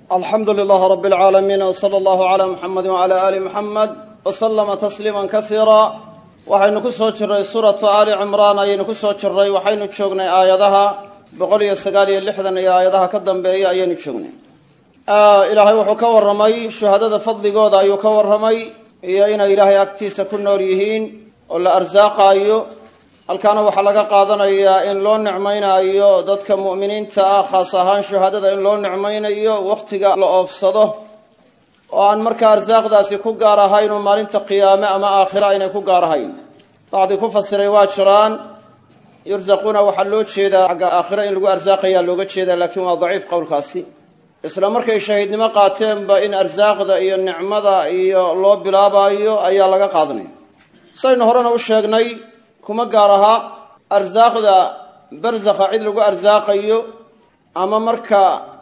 alxamdu lilaah rab اlcaalamiin wsala allahu cala muxamedi wcala ali muxamed waslama tasliima kasiira waxaynu ku soo jiray suuratu ali cimraan ayaynu ku soo jiray waxaynu joognay aayadaha boqol iyo sagaal iyo lixdan iyo aayadaha ka dambeeya ayaynu joognay ilaahay wuxuu ka warramay shuhadada fadligooda ayuu ka warramay iyo inay ilaahay agtiisa ku nool yihiin oo la arsaaqaayo halkaana waxaa laga qaadanayaa in loo nicmaynayo dadka mu'miniinta ah khaas ahaan shuhadada in loo nicmaynayo wakhtiga la oofsado oo aan markaa arsaaqdaasi ku gaar ahayn oo maalinta qiyaame ama aakhira aynay ku gaar ahayn bacdi ku fasiray waa jiraan yursaquuna waxaa loo jeedaa xagga aakhira in lagu arsaaqayaa looga jeedaa laakiin waa daciif qowlkaasi isla markay shahiidnimo qaateenba in arsaaqda iyo nicmada iyo loo bilaabaayo ayaa laga qaadanaya saynu horena u sheegnay kuma gaar aha arsaaqda barsakha cid lagu arsaaqayo ama marka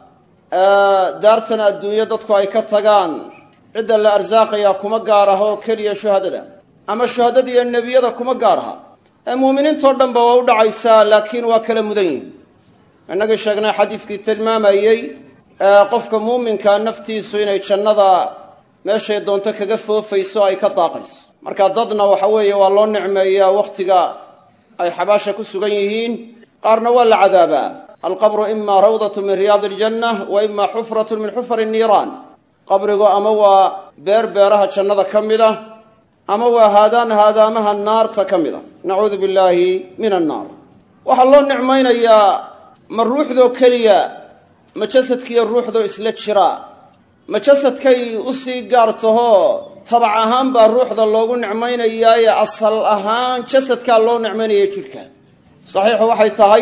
daartan adduunyo dadku ay ka tagaan cidda la arsaaqayaa kuma gaar aha oo keliya shuhadada ama shuhadada iyo nebiyada kuma gaar aha ee muuminiintao dhanba waa u dhacaysaa laakiin waa kala mudan yihin innagii sheegnay xadiiskii tilmaamayey qofka muuminka naftiisu inay jannada meeshay doonto kaga foofayso ay ka daaqayso marka dadna waxa weeye waa loo nicmeeyaa wakhtiga ay xabaasha ku sugan yihiin qaarna waa la cadaabaa alqabru ima rawdatu min riyaadi iljanna wa ima xufratu min xufari niiraan qabrigu ama waa beer beeraha jannada ka mid a ama waa haadaan haadaamaha naarta ka mid a nacuudu billaahi min annaar waxaa loo nicmaynayaa ma ruuxdoo keliya ma jasadkiiyo ruuxdoo isla jira ma jasadkay usii gaar tahoo tabac ahaan baa ruuxda loogu nicmaynayaaye asal ahaan jasadkaa loo nicmaynaya jidhka saxiixu waxay tahay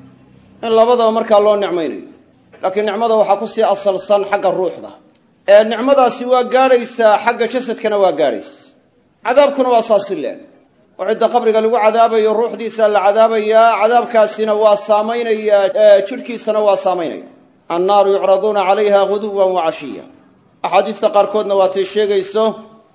in labadaba markaa loo nicmaynayo laakiin nicmada waxaa kusii asalsan xagga ruuxda ee nicmadaasi waa gaadhaysaa xagga jasadkana waa gaadhaysa cadaabkuna waa saasi leeg oo cidda qabriga lagu cadaabayo ruuxdiisa la cadaabayaa cadaabkaasina waa saamaynayaa jidhkiisana waa saamaynaya annaaru yucraduuna calayha guduwan wa cashiya axaadiista qaarkoodna waatay sheegayso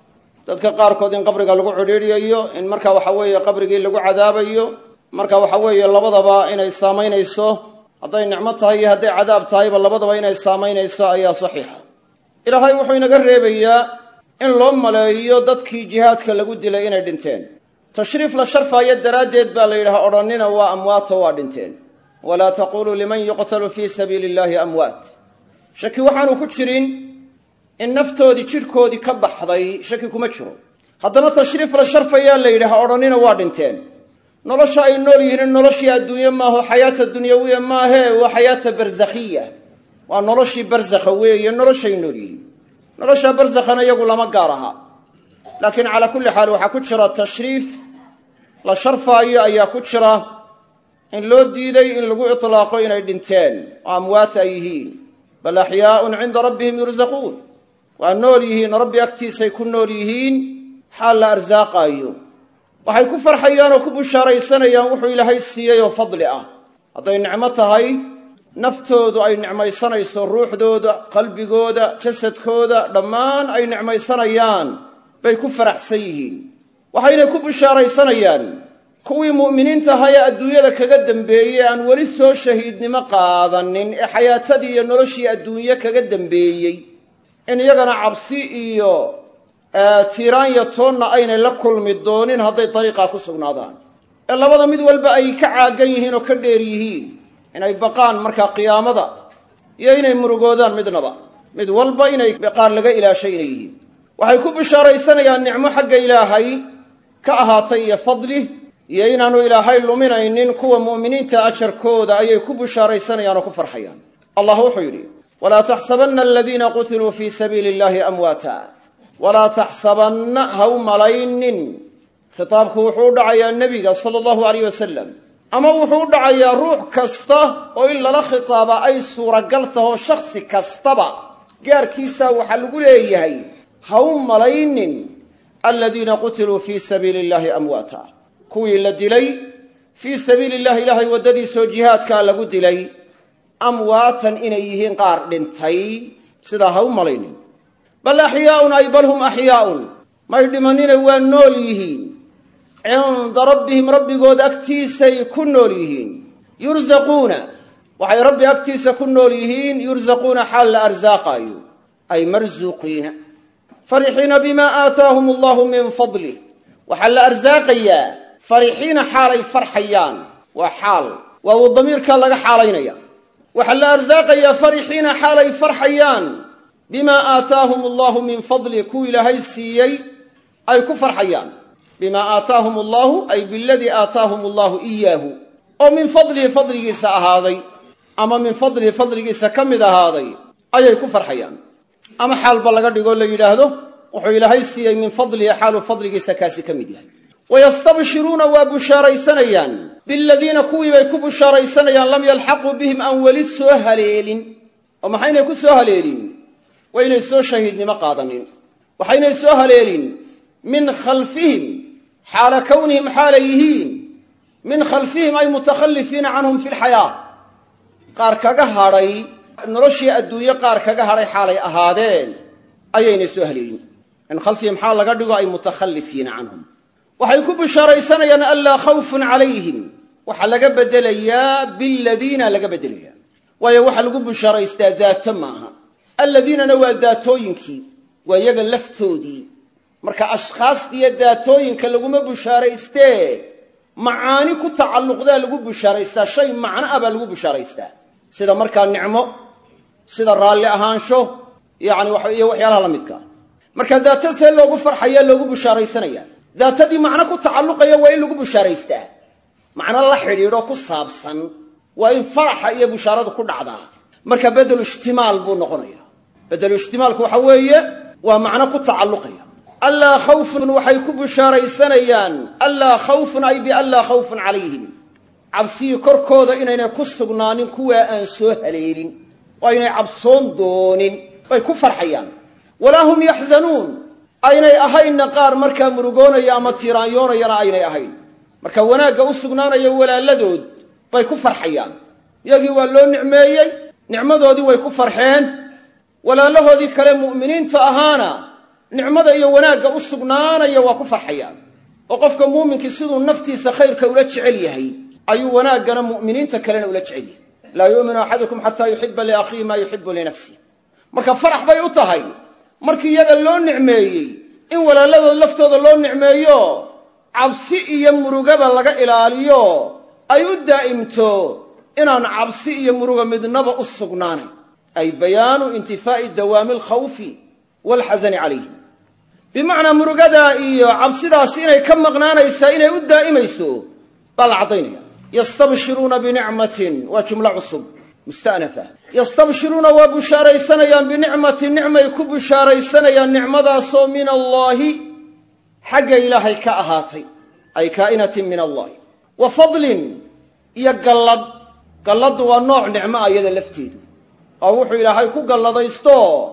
dadka qaarkood in qabriga lagu cidhiidhiyayo in marka waxa weeye qabrigii lagu cadaabayo marka waxa weeye labadaba inay saamaynayso hadday nicmo tahay iyo hadday cadaab tahayba labadaba inay saamaynayso ayaa saxiixa ilaahay wuxuu inaga reebayaa in loo maleeyo dadkii jihaadka lagu dilay inay dhinteen tashriif la sharfaayo daraaddeed baa la yidhaha odhannina waa amwaato waa dhinteen walaa taquluu liman yuqtalu fii sabiili illaahi amwaat shaki waxaanu ku jirin in naftoodii jidhkoodii ka baxday shaki kuma jiro haddana tashriif la sharfayaa la yidhaha odhannina waa dhinteen nolosha ay nool yihiin noloshii adduunye maaho xayaata dunyawiya maahee waa xayaata barsakhiya waa noloshii barsakha weeye noloshay nool yihiin nolosha barsakhana iyagu lama gaar aha laakiin calaa kulli xaal waxaa ku jira tashriif la sharfaayo ayaa ku jira in loo diiday in lagu itlaaqo inay dhinteen oo amwaat ay yihiin bal axyaaun cinda rabbihim yursaquun waa nool yihiin rabbi agtiisay ku nool yihiin xaal la arsaaqaayo waxay ku farxayaan oo ku bushaaraysanayaan wuxuu ilaahay siiyey oo fadli ah hadday nicmo tahay naftoodu ay nicmaysanayso ruuxdooda qalbigooda jasadkooda dhammaan ay nicmaysanayaan bay ku faraxsan yihiin waxayna ku bushaaraysanayaan kuwii mu'miniinta ahaa ee adduunyada kaga dambeeyey aan weli soo shahiidnimo qaadanin ee xayaatadii iyo noloshii adduunye kaga dambeeyey in iyagana cabsi iyo tiiraanya toonna aynay la kulmi doonin hadday dariiqaa ku sugnaadaan ee labada mid walba ay ka caagan yihiin oo ka dheer yihiin inay baqaan markaa qiyaamada iyo inay murugoodaan midnaba mid walba inay qaar laga ilaashay inay yihiin waxay ku bishaaraysanayaan nicmo xagga ilaahay ka ahaatay iyo fadli iyo inaanu ilaahay luminaynin kuwa mu'miniinta ajarkooda ayay ku bushaaraysanayaan oo ku farxayaan allah wuxuu yidhi walaa taxsabanna aladiina qutiluu fii sabiili illahi amwaata walaa taxsabanna ha u malaynin khitaabku wuxuu u dhacayaa nebiga sala allahu alayh wasalam ama wuxuu u dhacayaa ruux kasta oo in lala khitaaba ay suuragal taho shakhsi kastaba gaarkiisaa waxaa lagu leeyahay ha u malaynin aladiina qutiluu fii sabiili illahi amwaata kuwii la dilay fii sabiili illahi ilaahay waddadiisoo jihaadkaa lagu dilay amwaatan inay yihiin qaar dhintay sidaa ha u malaynin bal axyaaun ay bal hum axyaaun may dhimanina waa nool yihiin cinda rabbihim rabbigooda agtiisay ku nool yihiin yursaquuna waxay rabbi agtiisa ku nool yihiin yursaquuna xaal la arsaaqaayo ay marsuuqiina farixiina bimaa aataahum allahu min fadlih waxaa la arsaaqayaa farixiina xaalay farxayaan waa xaal waa uu damiirkaa laga xaalaynaya waxaa la arsaaqayaa farixiina xaalay farxayaan bimaa aataahum allahu min fadlih kuwa ilaahay siiyey ay ku farxayaan bimaa aataahum allahu ay biladii aataahum allahu iyaahu oo min fadlihi fadligiisa ahaaday ama min fadlihi fadligiisa ka mid ahaaday ayay ku farxayaan ama xaalba laga dhigoo la yidhaahdo wuxuu ilaahay siiyey min fadlihi xaaluu fadligiisa kaasi ka mid yahay wayastabshiruuna waa bushaaraysanayaan biladiina kuwii bay ku bushaaraysanayaan lam yalxaquu bihim aan weli soo haleelin oo maxaynay ku soo haleelin waa inay soo shahiidnimo qaadanin waxaynay soo haleelin min khalfihim xaala kownihim xaalay yihiin min khalfihim ay mutakhalifiina canhum fi lxayaa qaar kaga hadhay noloshii adduunye qaar kaga hadhay xaalay ahaadeen ayaynay soo haleelin min khalfihim xaal laga dhigo ay mutakhalifiina canhum waxay ku bishaaraysanayaan anlaa khawfun calayhim waxaa laga bedelayaa biladiina laga bedelayaa waayo waxaa lagu bishaaraystaa daato maaha alladiinana waa daatooyinkii waa iyaga laftoodii marka ashkhaasdiiyo daatooyinka laguma bushaaraystee macaani ku tacalluqdaa lagu bushaaraystaa shay macno ah baa lagu bushaaraystaa sida markaa nicmo sida raalli ahaansho yani iyo waxyaalaha la midkaa marka daato see loogu farxaya loogu bushaaraysanaya daatadii macno ku tacalluqaya waa in lagu bushaaraystaa macno la xidhiidho ku saabsan waa in faraxa iyo bushaaradu ku dhacdaa marka bedelu ishtimaal buu noqonaya bedelu ishtimaalku waxa weeye waa macno ku tacalluqaya allaa khawfun waxay ku bushaaraysanayaan allaa khawfun ay bianlaa khawfun calayhim cabsigii korkooda inaynay ku sugnaanin kuwaa aan soo haleelin oo aynay cabsoon doonin bay ku farxayaan walaa hum yaxzanuun aynay ahaynna qaar markaa murugoonaya ama tiiraanyoonayana aynay ahayn marka wanaagga u sugnaanaya walaaladood bay ku farxayaan iyagii waa loo nicmeeyey nicmadoodii way ku farxeen walaalahoodii kale mu'miniinta ahaana nicmada iyo wanaagga u sugnaanaya waa ku farxayaan oo qofka muuminkii siduu naftiisa khayrka ula jecel yahay ayuu wanaaggana mu'miniinta kalena ula jecel yahay laa yu'minu axadukum xataa yuxiba liakhiihi maa yuxibu linafsih marka farax bay u tahay markii iyaga loo nicmeeyey in walaaladood laftooda loo nicmeeyo cabsi iyo murugaba laga ilaaliyo ay u daa'imto inaan cabsi iyo muruga midnaba u sugnaanayn ay bayaanu intifaa'i dawaami alkhawfi waalxasani calayhim bimacnaa murugadaa iyo cabsidaasi inay ka maqnaanaysaa inay u daa'imayso baa la caddaynaya yastabshiruuna binicmatin waa jumlo cusub musta'nafa yastabshiruuna waa bushaaraysanayaan binicmatin nicmay ku bushaaraysanayaan nicmadaasoo min allaahi xagga ilaahay ka ahaatay ay kaa'inatin min allahi wa fadlin iyo gallad galladdu waa nooc nicmo ah iyada lafteedu oo wuxuu ilaahay ku galladaysto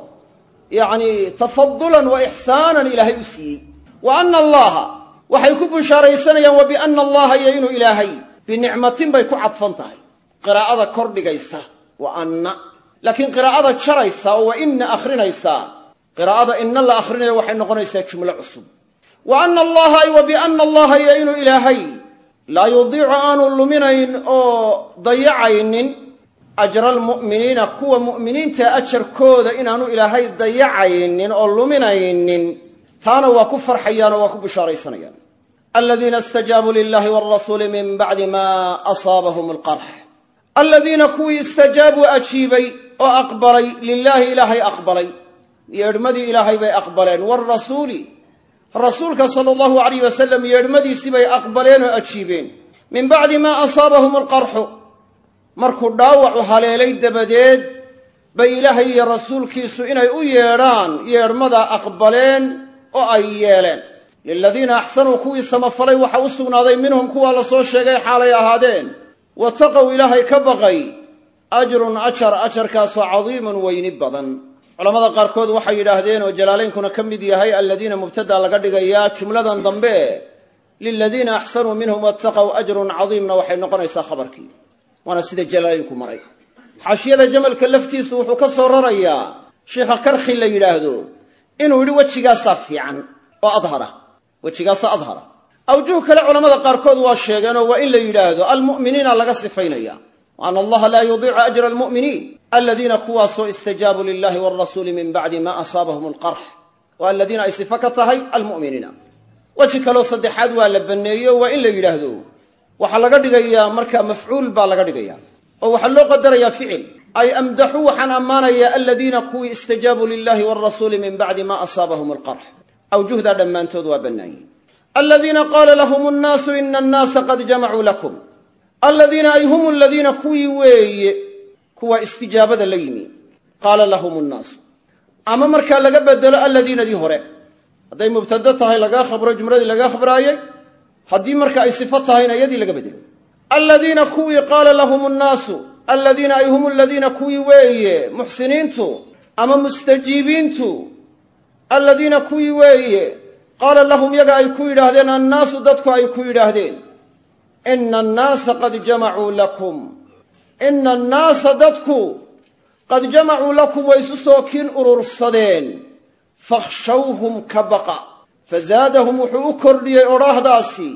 yacni tafadulan wa ixsaanan ilaahay u siiyey wa ana allaha waxay ku bushaaraysanayaan wa biana allaha iyo inuu ilaahay binicmatin bay ku cadfan tahay qiraa'ada kordhigaysa wa anna laakiin qiraa'ada jaraysa oo wa inna akhrinaysaa qiraa'ada inna la akhrinayo waxay noqonaysaa jumlo cusub wa ana allaha ay wa biana allaha iyo inuu ilaahay laa yudiicu aanu luminayn oo dayacaynin ajra almu'miniina kuwa mu'miniinta ajarkooda inaanu ilaahay dayacaynin oo luminaynin taana waa ku farxayaan oo waa ku bushaaraysanayaan aladiina istajaabuu lilahi walrasuuli min bacdi ma asaabahum alqarx aladiina kuwii istajaabuu ajiibay oo aqbalay lilaahi ilaahay aqbalay yeedhmadii ilaahay bay aqbaleen waalrasuuli rasuulka sala allahu alayh wasalam yeedhmadiisii bay aqbaleen oo ajiibeen min bacdi maa asaabahum alqarxu markuu dhaawacu haleelay dabadeed bay ilaahay iyo rasuulkiisu inay u yeedhaan yeedhmadaa aqbaleen oo ay yeeleen liladiina axsanuu kuwii samafalay waxa u sugnaaday minhum kuwaa la soo sheegay xaalay ahaadeen wataqow ilaahay ka baqay ajrun ajar ajarkaasoo cadiimun weyni badan culamada qaarkood waxay yidhaahdeen oo jalaalaynkuna ka mid yahay aladiina mubtadaa laga dhigayaa jumladan dambe liladiina axsanuu minhum wataqow ajrun cadiimna waxay noqonaysaa khabarkii waana sida jalaalaynku maray xaashiyada jamalka laftiisu wuxuu ka soo rarayaa sheikha karkhi la yidhaahdo inuu yidhi wejigaasaa fiican oo adhara wejigaasa adhara awjuh kale culamada qaarkood waa sheegeenoo waa in la yidhaahdo almu'miniina laga sifaynaya ana allaha laa yudiicu ajra almu'miniin aladiina kuwaasoo istajaabuu lilahi walrasuuli min bacdi ma asaabahum alqarx oo aladiina ay sifo ka tahay almu'miniina weji kaloo saddexaad waa la banneeyo waa in la yidhaahdo waxaa laga dhigayaa marka mafcuul baa laga dhigaya oo waxaa loo qadarayaa ficil ay amdaxuu waxaan ammaanayaa aladiina kuwii istajaabuu lilahi walrasuuli min bacdi ma asaabahum alqarx awjuhdaa dhammaantood waa bannaanye aladiina qaala lahum nnaasu ina annaasa qad jamacuu lakum aladiina ay hum aladiina kuwii weeye kuwa istijaabada la yimi qaala lahum nnaasu ama markaa laga bedelo aladiinadii hore hadday mubtado tahay lagaa khabro jumladii lagaa khabraayey haddii marka ay sifo tahayna iyadii laga bedelo aladiina kuwii qaala lahum nnaasu aladiina ay hum aladiina kuwii weeye muxsiniintu ama mustajiibiintu aladiina kuwii weeye qaala lahum yaga ay ku yidhaahdeen annaasu dadku ay ku yidhaahdeen ina annaasa qad jamacuu lakum ina annaasa dadku qad jamacuu lakum way isu soo kiin urursadeen fakhshawhum ka baqa fazaadahum wuxuu u kordhiyey odhaahdaasi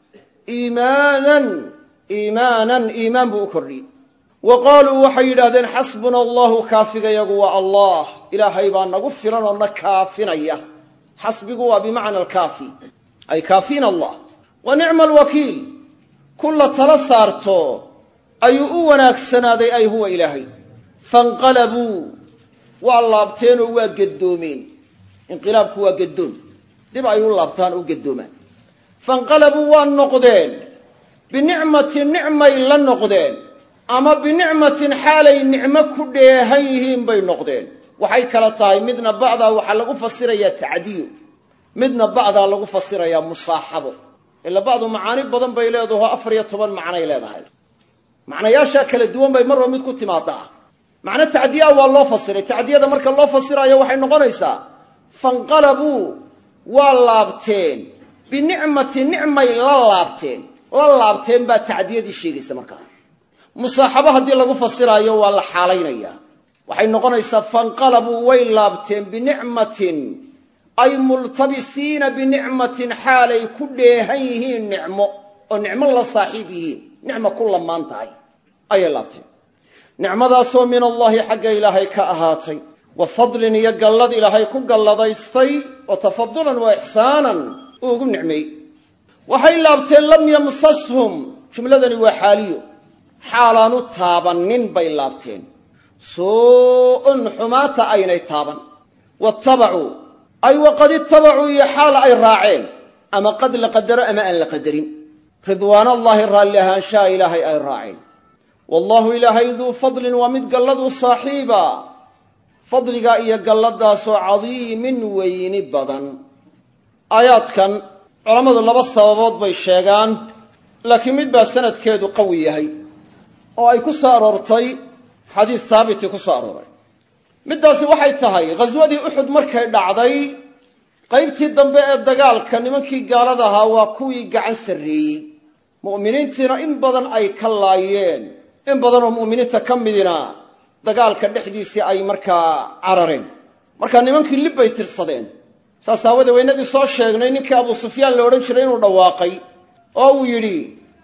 iimaanan iimaanan iimaan buu u kordhiyey wa qaaluu waxay yidhahdeen xasbuna allahu kaafigayagu waa allah ilaahay baa nagu filan oo na kaafinaya xasbigu waa bimacna alkaafi ay kaafiina allah wa nicma alwakiil kulla tala saarto ayuu u wanaagsanaaday ay huwa ilaahay fanqalabuu waa laabteenoo waa geddoomeen inqilaabku waa geddoon dib ay u laabtaan u geddoomaan fanqalabuu waa noqdeen binicmatin nicmay la noqdeen ama binicmatin xaalay nicmo ku dheehan yihiin bay noqdeen waxay kala tahay midna bacdaa waxaa lagu fasirayaa tacdiyo midna bacdaa lagu fasirayaa musaaxabo ila bacdu macaani badan bay leedaho afar iyo toban macnay leedahay macnayaashaa kala duwan bay marba mid ku timaadaa macno tacdiyaa waa loo fasiray tacdiyada marka loo fasiraayo waxay noqonaysaa fanqalabuu waa laabteen binicmatin nicmay la laabteen la laabteen baa tacdiyadii sheegaysa markaa musaaxabo haddii lagu fasiraayo waa la xaalaynayaa waxay noqonaysaa fanqalabuu way laabteen binicmatin ay multabisiina binicmatin xaalay ku dheehan yihiin nicmo oo nicmo la saaxiib yihiin nicmo ku lamaan tahay ayay laabteen nicmadaasoo min allaahi xagga ilaahay ka ahaatay wa fadlin iyo gallad ilaahay ku galladaystay oo tafadulan wa ixsaanan uu ugu nicmeeyey waxay laabteen lam yamsashum jumladani waa xaaliyo xaalaanu taabannin bay laabteen suu-un xumaata aynay taaban waattabacuu ay waqad ittabacuu iyo xaal ay raaceen ama qad la qadaro ama aan la qadarin ridwaanallaahi raalli ahaanshaha ilaahay ay raaceen wallaahu ilaahay duu fadlin waa mid galladu saaxiiba fadliga iyo galladaasoo cadiimin weyni badan aayaadkan culammadu laba sababood bay sheegaan laakiin mid baa sanadkeedu qawi yahay oo ay ku soo aroortay xadiis haabiti ku soo arooray middaasi waxay tahay ghaswadii uxud markay dhacday qaybtii dambe ee dagaalka nimankii gaalada ahaa waa kuwii gacan sarreeyey mu'miniintiina in badan ay ka laayeen in badanoo mu'miniinta ka midina dagaalka dhexdiisii ay markaa carareen markaa nimankii lib bay tirsadeen saas aawadee waynagii soo sheegnay ninkii abu sufyaan la odhan jiray inuu dhawaaqay oo uu yidhi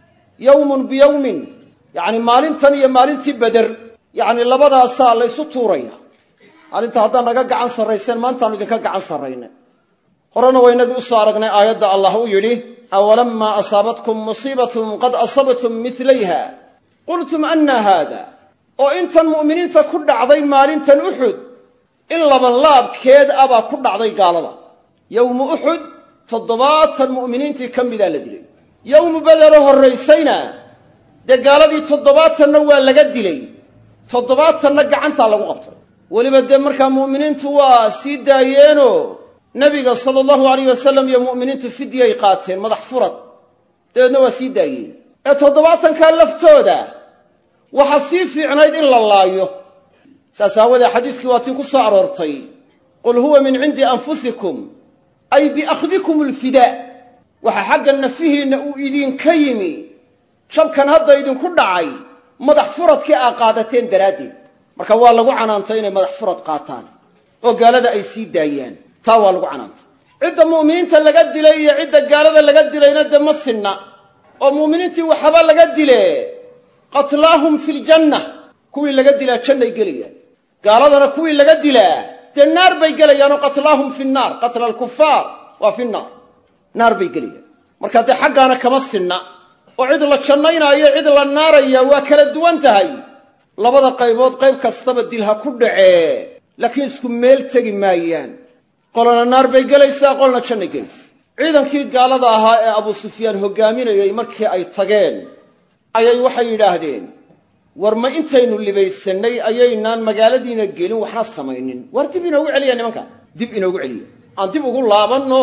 yowmun biyowmin yacni maalintan iyo maalintii beder yacni labadaasaa la ysu tuuraya maalinta haddaan naga gacan sarrayseen maantaanu idinka gacan sarrayna horena waynagii usoo aragnay aayadda allah uu yidhi awalamaa asaabatkum musiibatun qad asabtum milayha qultum anna haada oo intan mu'miniinta ku dhacday maalintan uxud in labanlaabkeed abaa ku dhacday gaalada yowmu uxud toddobaatan mu'miniintii ka midaa la dilay yowmu bedero horraysayna dee gaaladii toddobaatanna waa laga dilay toddobaatanna gacantaa lagu qabtay weliba dee markaa mu'miniintu waa sii daayeenoo nebiga sala allahu alayh wasalam iyo mu'miniintu fidyay qaateen madax furad dabeedna waa sii daayeen ee toddobaatankaa laftooda waxaa sii fiicnayd in la laayo saas aawadee xadiiskii waa tii ku soo aroortay qul huwa min cindi anfusikum ay biakhdikum alfidaa waxa xagga nafihiinna uu idinka yimi jabkan hadda idinku dhacay madax furadkii aa qaadateen daraaddeed marka waa lagu canaantay inay madax furad qaataan oo gaalada ay sii daayaan taa waa lagu canaantay cidda mu'miniinta laga dilay iyo cidda gaalada laga dilayna dee ma sinna oo mu'miniintii waxaba laga dile qatlaahum fi ljanna kuwii laga dilaa jannay gelayaan gaaladana kuwii laga dilaa dee naar bay gelayaanoo qatlaahum fi nnaar qatla alkufaar waa fi nnaar naar bay gelayaan marka dee xaggaana kama sinna oo cid la jannaynaayo cid la naaraya waa kala duwan tahay labada qaybood qayb kastaba dil ha ku dhacee laakiin isku meel tegi maayaan qolana naar bay gelaysaa qolna jannay gelaysa ciidankii gaalada ahaa ee abuu sufyaan hoggaaminayay markii ay tageen ayay waxay yidhaahdeen war ma intaynu libaysannay ayaynaan magaaladiina gelin waxna samaynin war dib inoogu celiya nimanka dib inoogu celiya aan dib ugu laabanno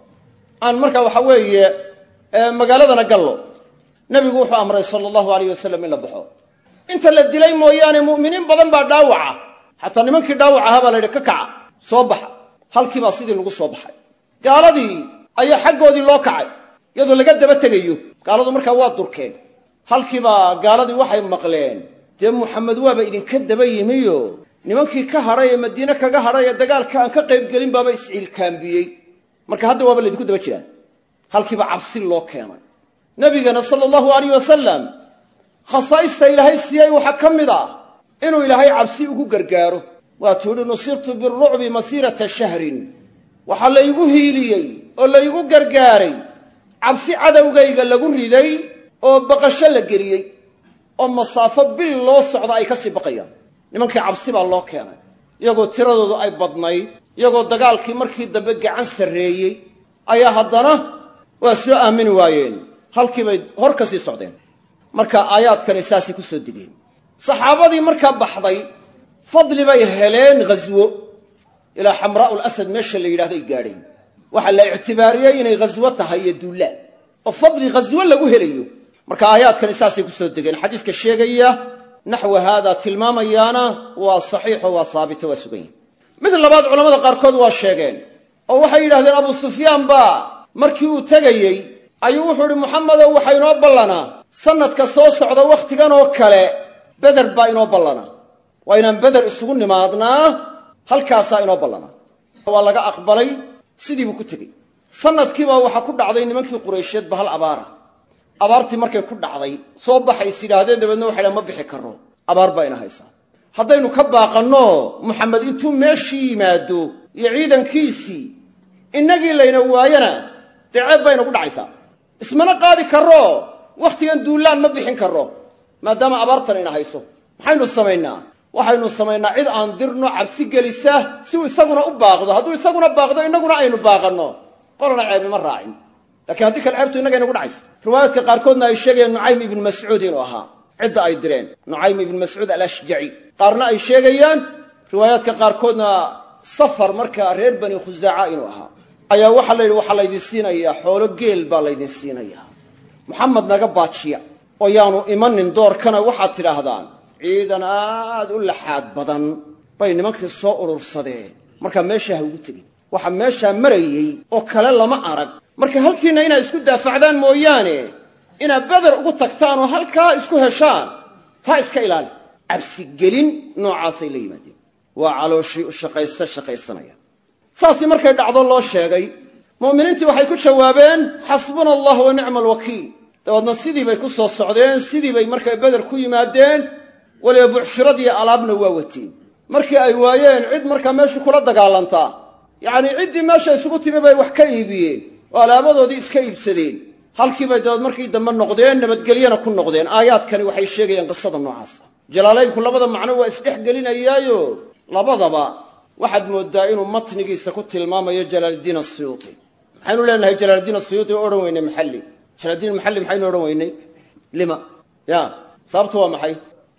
aan markaa waxa weeye magaaladana gallo nebigu wuxuu amray sala allahu alayh wasalam in la baxo inta la dilay mooyaane mu'miniin badan baa dhaawaca xataa nimankii dhaawac ahaa baa la yidhi ka kaca soo baxa halkii baa sidii lagu soo baxay gaaladii ayaa xaggoodii loo kacay iyadoo laga daba tegayo gaaladu markaa waa durkeen halkiibaa gaaladii waxay maqleen dee muxamed waaba idinka daba yimiyo nimankii ka hadhay ee madiine kaga hadhay ee dagaalka aan ka qaybgelin baaba isciilkaambiyey marka hadda waaba laydinku daba jiraan halkiiba cabsi loo keenay nabigana sala allahu alayh wasalam khasaa'ista ilaahay siiyey waxaa ka mid ah inuu ilaahay cabsi ugu gargaaro waatuu idhi nusirtu birucbi masiirata shahrin waxaa laygu hiiliyey oo laygu gargaaray cabsi cadowgayga lagu riday oo baqasho la geliyey oo masaafo bil loo socda ay ka sii baqayaan nimankii cabsi baa loo keenay iyagoo tiradoodu ay badnayd iyagoo dagaalkii markii dambe gacan sarreeyey ayaa haddana waa soo aamini waayeen halkii bay hor ka sii socdeen marka aayaadkani saasay ku soo degeen saxaabadii markaa baxday fadli bay heleen ghaswo ilaa xamraa'u lasad meesha la yidhahdo ay gaadheen waxaa la ictibaariyey inay ghaswo tahay iyo duulaan oo fadli ghaswo lagu helayo marka aayaadkani saasay ku soo degeen xadiiska sheegaya naxwa haadaa tilmaamayaana waa saxiixo waa saabito waa sugan yahi mid labaad culamada qaarkood waa sheegeen oo waxay yidhahdeen abuu sufyaan baa markii uu tegayey ayuu wuxuu idhi muxamedow waxaa inoo ballanaa sanadka soo socda wakhtigan oo kale beder baa inoo ballanaa waa inaan beder isugu nimaadnaa halkaasaa inoo ballanaa waa laga aqbalay sidii buu ku tegey sanadkiibaa waxaa ku dhacday nimankii qureysheed ba hal abaara abaartii markay ku dhacday soo baxays yidhaahdeen dabeedna waxay dhahan ma bixi karro abaar baa ina haysaa haddaynu ka baaqanno muxamed intuu meeshii yimaado iyo ciidankiisii innagii layna waayana dee ceeb bay inagu dhacaysaa ismana qaadi karro wakhtigan duullaan ma bixin karro maadaama abaartan ina hayso maxaynu samaynaa waxaynu samaynaa cid aan dirno cabsi gelisa si uu isaguna u baaqdo hadduu isaguna baaqdo innaguna aynu baaqanno qolana ceebi ma raacin lakiin haddii kale ceebtu innaga inagu dhacaysa riwaayaadka qaarkoodna ay sheegayaan nucaym ibnu mascuud inuu ahaa cidda ay direen nucaym ibnu mascuud alashjaci qaarna ay sheegayaan riwaayaadka qaarkoodna safar markaa reer bani khusaaca inuu ahaa ayaa waxaa la yidhi waxaa laydin siinayaa xoolo geel baa laydin siinayaa muxamed naga baajiya oo yaanu imanin doorkana waxaad tidhaahdaan ciidan aad u laxaad badan bay nimankii soo urursadeen markaa meeshaa ha ugu tegin waxaa meeshaa marayey oo kale lama arag marka halkiinna inaad isku daafacdaan mooyaane inaad beder ugu tagtaan oo halkaa isku heshaan taa iska ilaali cabsigelin noocaasay la yimaadeen waa calooshii u shaqaysta shaqaysanaya saasii markay dhacdo loo sheegay mu'miniintii waxay ku jawaabeen xasbuna allah wa nicma alwakiil dabeedna sidii bay ku soo socdeen sidii bay markay beder ku yimaadeen weliba bucshiradii alaabna waa wateen markii ay waayeen cid markaa meeshu kula dagaalantaa yacnii ciddii meesha isugu timi bay wax ka iibiyeen oo alaabadoodii iska iibsadeen halkiibay dabeed markii dambe noqdeen nabadgelyana ku noqdeen aayaadkani waxay sheegayaan qisada noocaasa jalaalaynku labada macno waa isdhex gelinayaayo labadaba waxaad mooddaa inuu matnigiisa ku tilmaamayo jalaaldiin asiyuuti maxaynu leenahay jalaaldiin asiyuuti oo odhan weynay maxalli jalaaldiin maxalli maxaynu odhan weynay lima ya sababtu waa maxay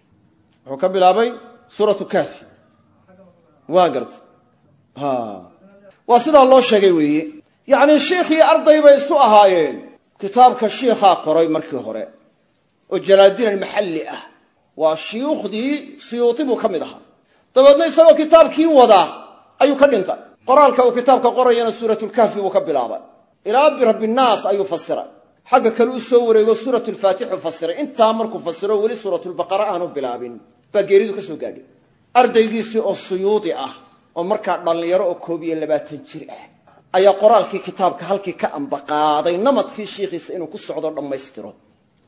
wuxuu ka bilaabay suuratu kaafi waa garta waa sidaa loo sheegay weeye yacnii shiikhii arday bay isu ahaayeen kitaabka shiikhaa qoray markii hore oo jalaaldiin almaxalli ah waa shuyuukhdii siyuuti buu ka mid ahaa dabeedna isagoo kitaabkii wada ayuu ka dhintay qoraalka uu kitaabka qorayana suuratulkahfi buu ka bilaabay ilaa birabinaas ayuu fasiray xagga kale u soo wareego suuratulfaatixu fasiray intaa markuu fasiro weli suuratulbaqara aanu bilaabin baa geeridu ka soo gaadhay ardaygiisii oo suyuudi ah oo markaa dhallinyaro oo koob iyo labaatan jir ah ayaa qoraalkii kitaabka halkii ka ambaqaaday namadkii shiikhiisa inuu ku socdo dhammaystiro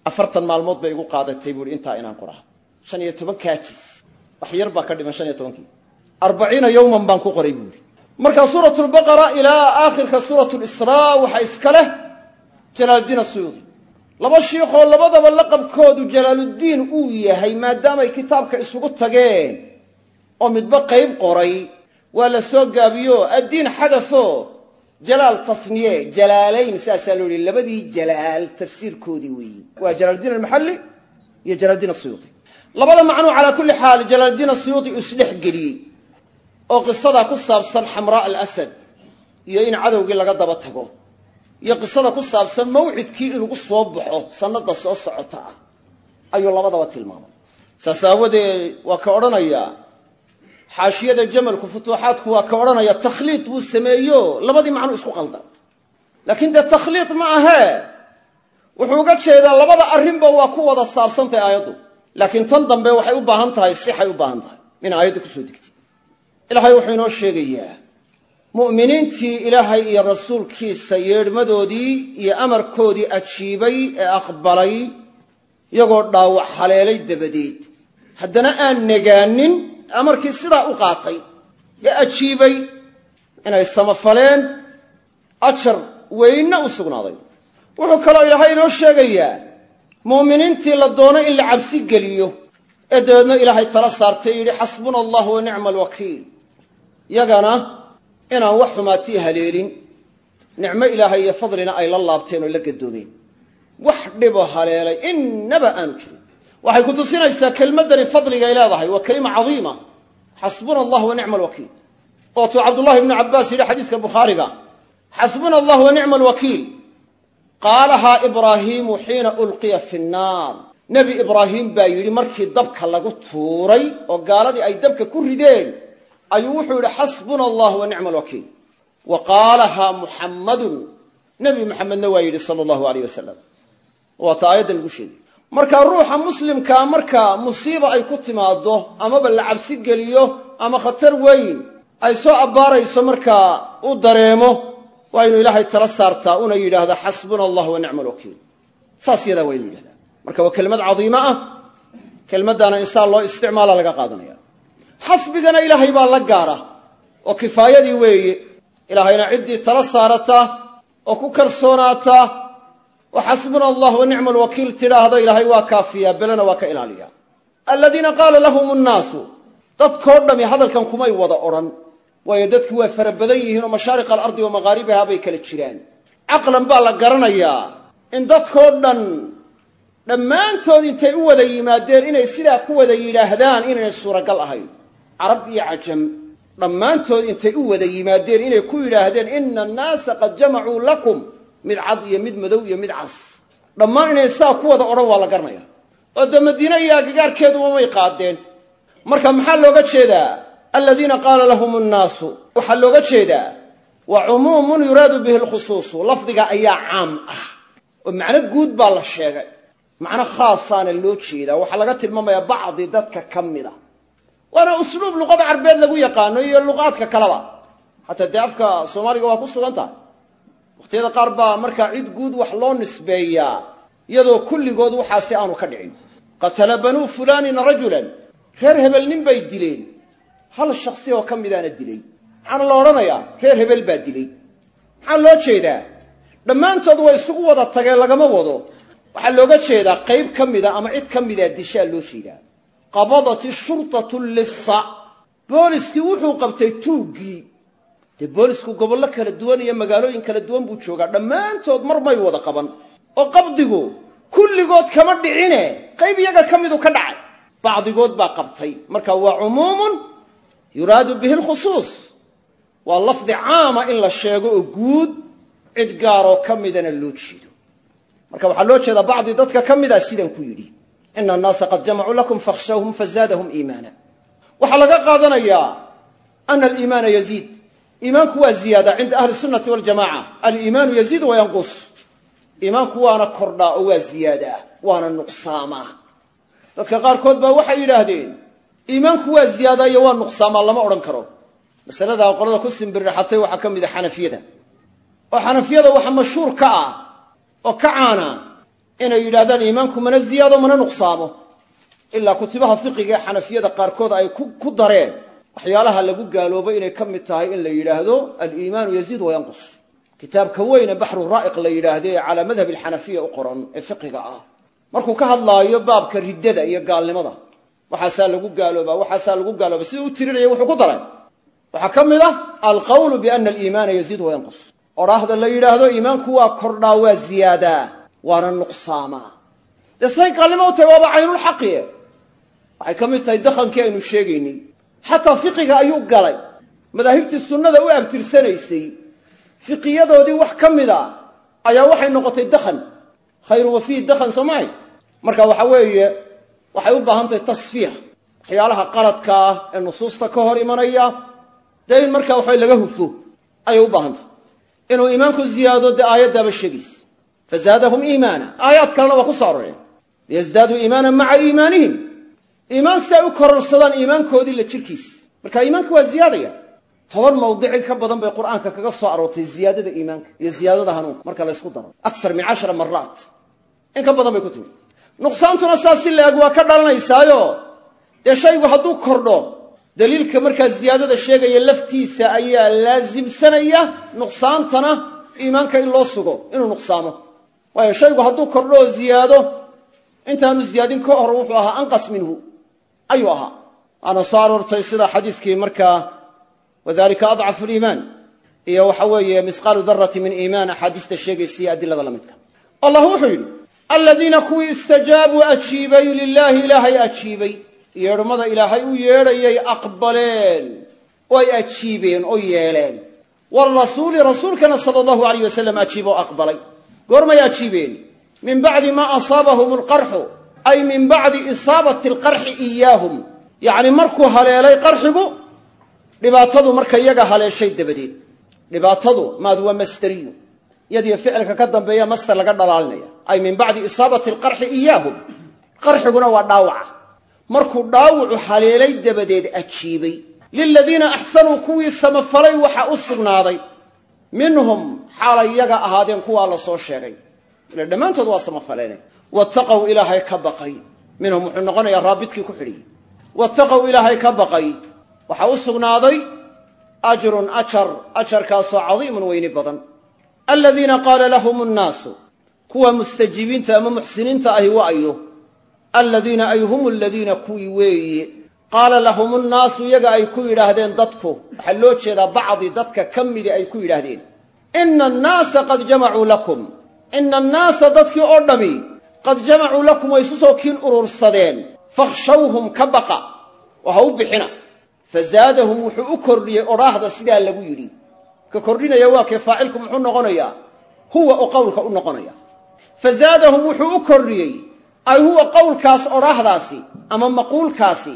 afartan maalmood bay igu qaadatay buuhi intaa inaan qoraa shan iyo toban kaajis wax yar baa ka dhiman shan iyo tobankii arbaciina yowman baan ku qoray buuhi marka suurat lbaqara ilaa aakhirka suurat lisraa waxaa iska leh jalaaluddiin asuyuudi laba shiikhoo labadaba laqabkoodu jalaaluddiin uu yahay maadaamay kitaabka isugu tageen oo midba qayb qoray waa la soo gaabiyo addiin xadafo jalaal tasniye jalaalayn saasaa loo yihi labadii jalaal tafsiirkoodii weeyi waa jalaaluddiin almaxalli iyo jalaaluddiin asuyuudi labada macnuu calaa kulli xaal jalaaluddiin asuyuudi uu isdhex geliyey oo qisadaa ku saabsan xamraa alasad iyo in cadowgii laga daba tago iyo qisada ku saabsan mawcidkii in lagu soo baxo sannada soo socota ah ayuu labadaba tilmaamay saas aawadeed waa ka odhanayaa xaashiyada jamalku futuuxaadku waa ka odhanaya takhliid wuu sameeyo labadii macnuu isku qalda laakiin dee takhliid ma ahee wuxuu uga jeedaa labada arrinba waa ku wada saabsantahay aayaddu laakiin tan dambe waxay u baahan tahay sixay u baahan tahay in aayaddu kusoo degtay ilaahay wuxuu inoo sheegayaa mu'miniintii ilaahay iyo rasuulkiisa yeedhmadoodii iyo amarkoodii ajiibay ee aqbalay iyagoo dhaawac haleelay dabadeed haddana aan negaanin amarkii sidaa u qaatay ee ajiibay inay samafaleen ajar weynna u sugnaaday wuxuu kaloo ilaahay inoo sheegayaa mu'miniintii la doono in la cabsi geliyo ee dabeedna ilaahay tala saartay yidhi xasbuna allah wa nicma alwakiil yagana inaan wax xumaatii haleelin nicmo ilaahay iyo fadlina ay la laabteen oo la gadoomeen wax dhibo haleelay innaba aanu jirin waxay ku tusinaysaa kelmaddani fadligay leedahay waa kelima cadiima xasbuna allah wa nicma alwakiil ootuu cabdullahi ibnu cabbaas yidhi xadiiska bukhaariga xasbuna allah wa nicma alwakiil qaalahaa ibraahiimu xiina ulqiya fi nnaar nebi ibraahim baa yidhi markii dabka lagu tuuray oo gaaladii ay dabka ku rideen ayuu wuxuu yidhi xasbuna allah wa nicma alwakiil wa qaalahaa muxammadun nebi muxamedna waa yidhi sala allahu aleyh wasalam waata aayaddan lagu sheegay marka ruuxa muslimkaa marka musiiba ay ku timaado amaba la cabsi geliyo ama khatar weyn ay soo abbaarayso markaa u dareemo waa inuu ilaahay tala saartaa una yidhaahda xasbuna allah wa nicma alwakiil saas yadaa waa inuu yidhahdaa marka waa kelmad cadiimo ah kelmaddaana insaan loo isticmaala laga qaadanaya xasbigana ilaahay baa la gaara oo kifaayadii weeye ilaahayna ciddii tala saarata oo ku kalsoonaata oo xasbuna allah wa nicma alwakiil tidhaahda ilaahay waa kaafiyaa belena waa ka ilaaliya aladiina qaala lahum nnaasu dadkoo dhami hadalkan kumay wada odhan waayo dadku waa fara badan yihiin oo mashaariq alardi wa maqaaribiha bay kala jiraan caqlan baa la garanayaa in dadkoo dhan dhammaantood intay u wada yimaadeen inay sidaa ku wada yidhaahdaan inaynay suuragal ahayn carab iyo cajam dhammaantood intay u wada yimaadeen inay ku yidhaahdeen ina annaasa qad jamacuu lakum mid cad iyo mid madow iyo mid cas dhammaan inay saa ku wada odhan waa la garanaya oo dee madiine iyo agagaarkeeduba may qaadeen marka maxaa looga jeedaa aladiina qaala lahum nnaasu waxaa looga jeedaa wa cumuumun yuraadu bihi lkhusuusu lafdiga ayaa caam ah oo macno guud baa la sheegay macno khaasaana loo jeedaa waxaa laga tilmaamayaa bacdi dadka ka mida waana usluub luqada carbeed lagu yaqaano iyo luqaadka kaleba xataa dee afka soomaaliga waa ku sugan tahay wakhtiyada qaar baa markaa cid guud wax loo nisbeeyaa iyadoo kulligood waxaasi aanu ka dhicin qatala banuu fulaanin rajulan reer hebel nin bay dileen hal shaksi oo ka midaana dilay maxaana la odhanayaa reer hebel baa dilay maxaa loo jeedaa dhammaantood way isugu wada tageen lagama wado waxaa looga jeedaa qayb ka mida ama cid ka mida dishaa loo jeedaa qabadat ishurtatu lissa booliskii wuxuu qabtay tuuggii dee boolisku gobollo kala duwan iyo magaalooyin kala duwan buu joogaa dhammaantood mar may wada qaban oo qabdigu kulligood kama dhicine qayb iyaga ka midu ka dhacay bacdigood baa qabtay marka waa cumuumun yuraadu bihi lkhusuus waa lafdi caama in la sheego oo guud cid gaaroo ka midana loo jeedo marka waxaa loo jeedaa bacdi dadka ka mida sidan ku yidhi ina annaasa qad jamacuu lakum fakhshawhum fazaadahum iimaana waxaa laga qaadanayaa ana aliimaana yaziid iimaanku waa ziyaada cinda ahli sunnati waljamaca aliimaanu yaziid wayanqus iimaanku waana kordhaa oo waa ziyaadaa waana nuqsaamaa dadka qaarkood baa waxay yidhaahdeen iimaanku waa ziyaadaa iyo waa nuqsaamaa lama odhan karo masaladaa qolada ku simbirraxatay waxaa ka mid a xanafiyada oo xanafiyada waxa mashhuur ka ah oo ka caana inay yidhahdaan iimaanku mana ziyaado mana nuqsaamo ilaa kutibaha fiqiga ee xanafiyada qaarkood ay ku dareen waxyaalaha lagu gaaloobo inay ka mid tahay in la yidhaahdo aliimaanu yaziid wayanqus kitaabka weyne baxru raa'iq la yidhaahdo ee calaa madhab alxanafiya u qoran ee fiqiga ah markuu ka hadlaayo baabka riddada iyo gaalnimada waxaasaa lagu gaaloobaa waxaasaa lagu gaalooba siduu u tirinaya wuxuu ku daray waxaa ka mid ah alqawlu biana aliimaana yaziid wayanqus odhaahda la yidhaahdo iimaanku waa kordhaa waa ziyaadaa waana nuqsaamaa dee say gaalnimo u tahay waaba caynulxaqie waxay ka mid tahay dakhankii aynu sheegaynay xataa fiqiga ayuu galay madaahibtii sunnada u abtirsanaysay fiqiyadoodii wax ka mid a ayaa waxay noqotay dakhan khayrun wa fiihi dakhan soo mahay marka waxa weeye waxay u baahan tahay tasfiix waxyaalaha qaladka ah ee nusuusta ka hor imanaya dee in markaa waxa laga hufo ayay u baahan tahay inuu iimaanku ziyaado dee aayaddaaba sheegaysa fazaadahum iimaana aayaad kalena waa ku soo aroreen liyasdaaduu iimaanan maca iimaanihim iimaan si ay u kororsadaan iimaankoodii la jirkiis marka iimaanka waa ziyaadaya toban mawdici ka badan bay qur'aanka kaga soo aroortay ziyaadada iimaanka iyo ziyaadada hanuunka marka laysku daro akar min cashara maraat in ka badan bay ku timi nuqsaantuna saas si la-eg waa ka dhalanaysaayo dee shaygu hadduu kordho daliilka markaa ziyaadada sheegaya laftiisa ayaa laasimsanaya nuqsaantana iimaanka in loo sugo inuu nuqsaamo waayo shaygu hadduu kordho oo ziyaado intaanu ziyaadin ka hor wuxuu ahaa anqas minhu ayuu ahaa waana soo aroortay sida xadiiskii markaa wadalika adcafu liimaan iyo waxa weeye misqaalu darati min iimaan axaadiista sheegaysa iyo adilada la midka allah wuxuu yidhi aladiina kuwii istajaabuu ajiibay lilaahi ilaahay ajiibay yeedhmada ilaahay u yeedhayay aqbaleen oo ay ajiibeen oo yeeleen waalrasuuli rasuulkana sala allahu alayh wasalam ajiib oo aqbalay goormay ajiibeen min bacdi maa asaabahum alqarxu ay min bacdi isaabati alqarxi iyaahum yacni markuu haleelay qarxigu dhibaatadu marka iyaga haleeshay dabadeed dhibaatadu maad waa masderiyu yadiyo ficilka ka dambeeya master laga dhalaalinaya ay min bacdi isaabati alqarxi iyaahum qarxiguna waa dhaawaca markuu dhaawacu haleelay dabadeed ajiibay liladiina axsanuu kuwii samafalay waxa u sugnaaday minhum xaalay iyaga ahaadeen kuwaa la soo sheegay ila dhammaantood waa samafaleene wattaqow ilaahay ka baqay minhum wuxuu noqonayaa raabidkii ku xidhiyey wattaqow ilaahay ka baqay waxaa u sugnaaday ajrun ajar ajarkaasoo cadiimun weyni badan aladiina qaala lahum nnaasu kuwa mustajiibiinta ama muxsiniinta ahi wa'ayo aladiina ay hum aladiina kuwii weeye qaala lahum nnaasu iyaga ay ku yidhaahdeen dadku waxaa loo jeedaa bacdi dadka ka midi ay ku yidhaahdeen ina annaasa qad jamacuu lakum ina annaasa dadkii oo dhammi qad jamacuu lakum way isu soo kiin urursadeen fakhshawhum ka baqa oo ha u bixina fazaadahum wuxuu u kordhiyey odhaahda sidaa lagu yidhi ka kordhinaya waa kee faacilku muxuu noqonayaa huwa oo qowlka u noqonaya fazaadahum wuxuu u kordhiyey ay huwa qowlkaas odhaahdaasi ama maquulkaasi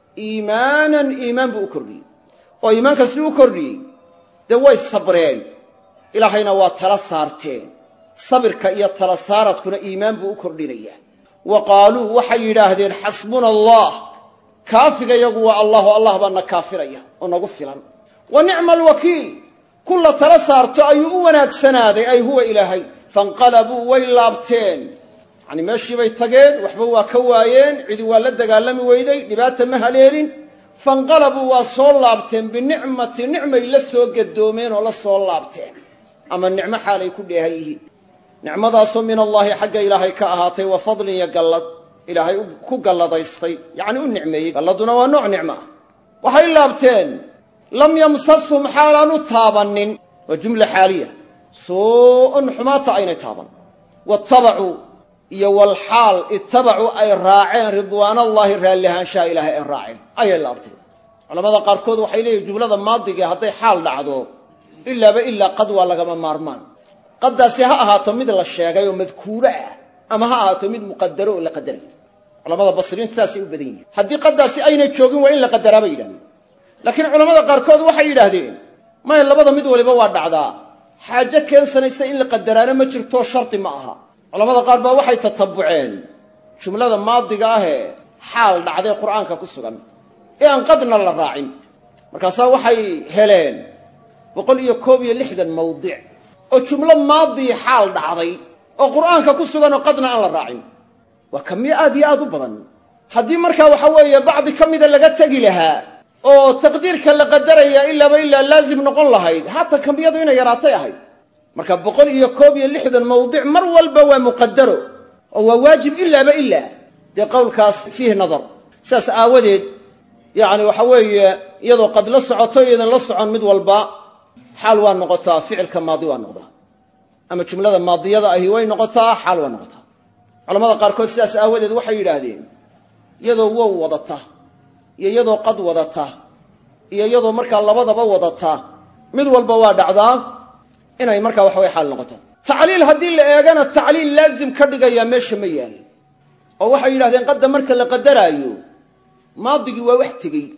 iimaanan iimaan buu u kordhiyey oo iimaanka siduu u kordhiyey dee way sabreen ilaahayna waa tala saarteen sabirka iyo tala saaradkuna iimaan buu u kordhinayaa wa qaaluu waxay yidhaahdeen xasbuna allah kaafiga yagu waa allahu allah baa na kaafiraya oo nagu filan wa nicma alwakiil kun la tala saarto ayuu u wanaagsanaaday ay huwa ilaahay fainqalabuu way laabteen yacni meeshiibay tageen waxba waa ka waayeen cidi waa la dagaalami weyday dhibaata ma haleelin fainqalabuu waa soo laabteen binicmati nicmay la soo gadoomeen oo la soo laabteen ama nicmo xaalay ku dheehan yihiin nicmadaasoo min allaahi xagga ilaahay ka ahaatay wa fadlin iyo gallad ilaahay ku galladaystay yacni u nicmeeyey galladuna waa nooc nicmo ah waxay laabteen lam yamsashum xaalaanu taabannin waa jumla xaaliya suu-un xumaata aynay taaban waattabacuu iyo walxaal ittabacuu ay raaceen ridwaanallaahi raallihaanshaha ilaahay ay raaceen ayay laabteen culamada qaarkood waxay leeyihin jumlada maadige hadday xaal dhacdo ilaaba ilaa qad waa lagama maarmaan qaddaasi ha ahaato mid la sheegay oo madkuuro ah ama ha ahaato mid muqadaro oo la qadarayo culamada basriintu saasay u badan yihin haddii qaddaasi aynay joogin waa in la qadaraa bay yidhahdeen laakiin culamada qaarkood waxay yidhaahdeen maya labada mid waliba waa dhacdaa xaajo keensanaysa in la qadaraana ma jirto shardi ma aha culamada qaar baa waxay tatabuceen jumlada maadiga ahee xaal dhacday qur'aanka ku sugan ee aan qadna la raacin markaasaa waxay heleen boqol iyo koob iyo lixdan mawdic oo jumlo maadii xaal dhacday oo qur'aanka ku sugan oo qadna aan la raacin waa kamiyo aad iyo aad u badan haddii markaa waxa weeye bacdi ka mida laga tegi lahaa oo taqdiirka la qadaraya ilaaba ilaa laazim noqon lahayd haatan kamiyadu inay yaraatay ahayd marka boqol iyo koob iyo lixdan mawdic mar walba waa muqadaro oo waa waajib ilaaba ilaa dee qowlkaas fiihi nadar saas aawadeed yacni waxa weeye iyadoo qad la socoto iyadan la socon mid walba xaal waa noqotaa ficilka maadi waa noqdaa ama jumlada maadiyada ahi way noqotaa xaal waa noqotaa culamada qaarkood sidaas aawadeed waxay yidhaahdeen iyadoo wow wadata iyo iyadoo qad wadata iyo iyadoo markaa labadaba wadata mid walba waa dhacdaa inay markaa waxaway xaal noqoto tacliil haddii la eegana tacliil laazim ka dhigayaa meesha ma yaal oo waxay yidhahdeen qadda marka la qadaraayo maadigii waa wax tegey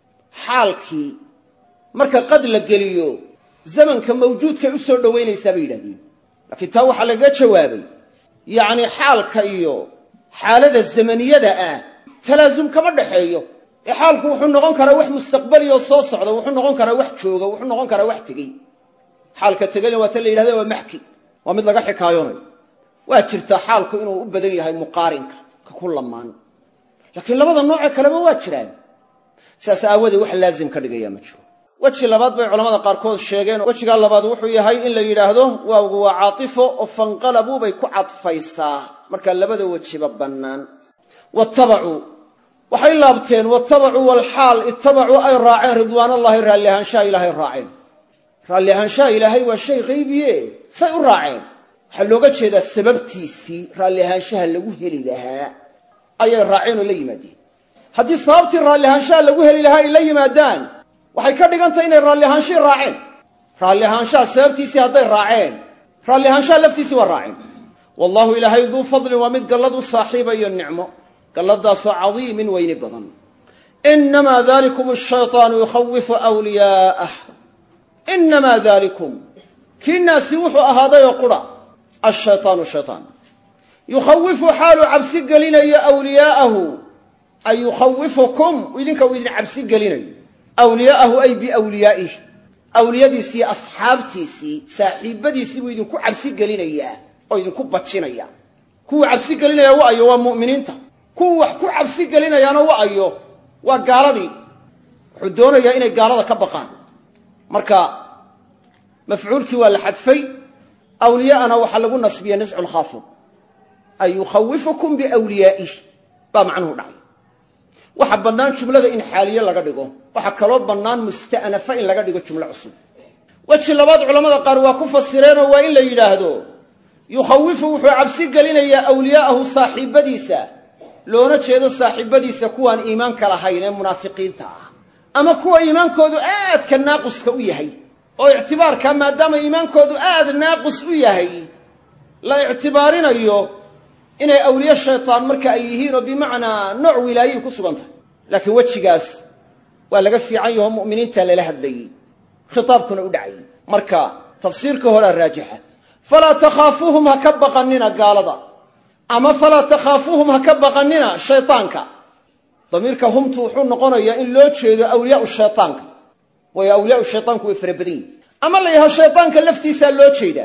xaalkii marka qad la geliyo zamanka mawjuudkay u soo dhowaynaysaa bay yidhahdeen laakiin taa waxaa lagaga jawaabay yacni xaalka iyo xaalada zamaniyada ah talaasum kama dhaxeeyo ee xaalku wuxuu noqon karaa wax mustaqbaliyoo soo socda wuxuu noqon karaa wax jooga wuxuu noqon karaa wax tegey xaalka tegayna waa ta la yidhahda waa maxki waa mid laga xikaayoonayo waa jirtaa xaalku inuu u badan yahay muqaarinka ka ku lamaan laakiin labada noocee kaleba waa jiraan sidaas aawadeed wax laazim ka dhigaya ma jiro weji labaad bay culamada qaarkood sheegeen wejigaa labaad wuxuu yahay in la yidhaahdo waawgu waa caatifo oo fanqalabuu bay ku cadfaysaa markaa labada wejiba bannaan watabacuu waxay laabteen watabacuu walxaal ittabacuu ay raaceen ridwaanallahi raalli ahaanshaha ilaahay raaceen raalli ahaanshaha ilaahay waa shay qaybiye say u raaceen waxaa looga jeedaa sababtiisii raalli ahaanshaha lagu heli lahaa ayay raaceen oo la yimaadeen haddii sababtii raalli ahaanshaha lagu heli lahaa ay la yimaadaan waxay ka dhigantahay inay raalli ahaanshihii raaceen raalli ahaanshaha sababtiisii hadday raaceen raalli ahaanshaha laftiisii waa raaceen wallahu ilaahay duu fadlin waa mid gallad u saaxiiba iyo nicmo galladaasoo cadiimin weyni badan inamaa dalikum ashaytaanu yukhawifu wliyaa'ah inamaa dalikum kiinaasi wuxuu ahaadayoo qura ashaytaanu shaytaan yukhawifu xaaluu cabsi gelinayo wliyaa'ahu ay yukhawifukum idinka uu idin cabsi gelinayo awliyaa'ahu ay biwliyaa'ih awliyadiisii asxaabtiisii saaxiibadiisii buu idinku cabsi gelinayaa oo idinku bajinaya kuwuu cabsi gelinaya wa ayo waa mu'miniinta kuwuu wax ku cabsi gelinayaana wa ayo waa gaaladii wuxuu doonayaa inay gaalada ka baqaan marka mafcuulkii waa la xadfay awliyaana waxaa lagu nasbiyey niscu lkhaafid ay yukhawifukum biwliyaa'ih baa macnuhu dhacay waxaa bannaan jumlada in xaaliye laga dhigo waxaa kaloo bannaan musta'nafa in laga dhigo jumlo cusub weji labaad culamada qaar waa ku fasireenoo waa in la yidhaahdo yukhawifu wuxuu cabsi gelinayaa awliyaa'ahu saaxiibadiisa loona jeedo saaxiibadiisa kuwaan iimaanka lahayn ee munaafiqiinta ah ama kuwa iimaankoodu aadka naaquska u yahay oo ictibaarka maadaama iimaankoodu aad naaqus u yahay la ictibaarinayo inay awliye shaytaan marka ay yihiin oo bimacnaa nooc wilaayihii ku sugan tahay laakiin wejigaas waa laga fiican yaho mu'miniinta lala hadlayey khitaabkuna u dhacayay marka tafsiirka horea raajixa falaa takhaafuuhum ha ka baqannina gaalada ama falaa takhaafuuhum ha ka baqannina shaytaanka damiirka humtu wuxuu noqonayaa in loo jeedo awliyaau shaytaanka waayo awliyaau shaytaanku way fara badan yihin ama la yidhaho shaytaanka laftiisaa loo jeedaa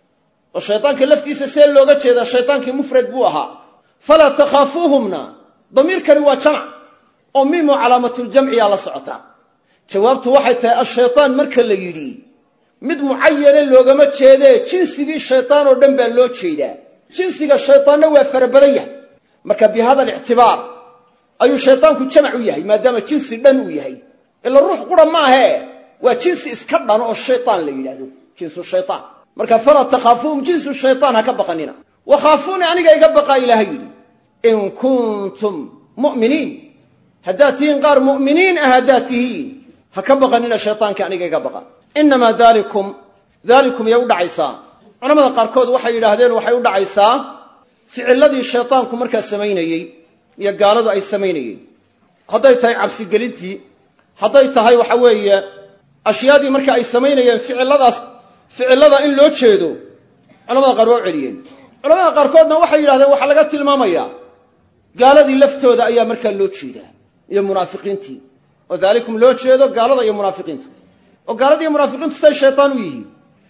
oo shaytaanka laftiisa see looga jeedaa shaytaankii mufrad buu ahaa falaa takhaafuuhumna damiirkani waa jamac oo miimo calaamatuljamciyaa la socotaa jawaabtu waxay tahay ashaytaan marka la yidhi mid mucayane loogama jeedee jinsigii shaytaan oo dhan baa loo jeedaa jinsiga shaytaanna waa fara badan yahay marka bi hada alictibaar ayuu shaytaanku jamac u yahay maadaama jinsi dhan uu yahay ila ruux qura maahee waa jinsi iska dhan oo shaytaan la yidhahdo jinsu shaytaan marka falaa takhaafuuhum jinsu shaytaan ha ka baqanina wakhaafuuni aniga iga baqaa ilaaha yidhi in kuntum mu'miniin haddaad tihiin qaar mu'miniin ah haddaad tihiin ha ka baqanina shaytaanka aniga iga baqa inamaa dalikum dalikum yay u dhacaysaa culamada qaarkood waxay yidhaahdeen waxay u dhacaysaa ficiladii shaytaanku markaa samaynayey iyo gaaladu ay samaynayeen hadday tahay cabsigelintii hadday tahay waxa weeye ashyaadii marka ay samaynayeen ficiladaas ficilada in loo jeedo culamada qaar waa u celiyeen culamada qaarkoodna waxay yidhahdeen waxaa laga tilmaamayaa gaaladii laftooda ayaa markaa loo jeedaa iyo munaafiqiintii oo daalikum loo jeedo gaalada iyo munaafiqiinta oo gaalada iyo munaafiqiintu say shaytaan u yihiin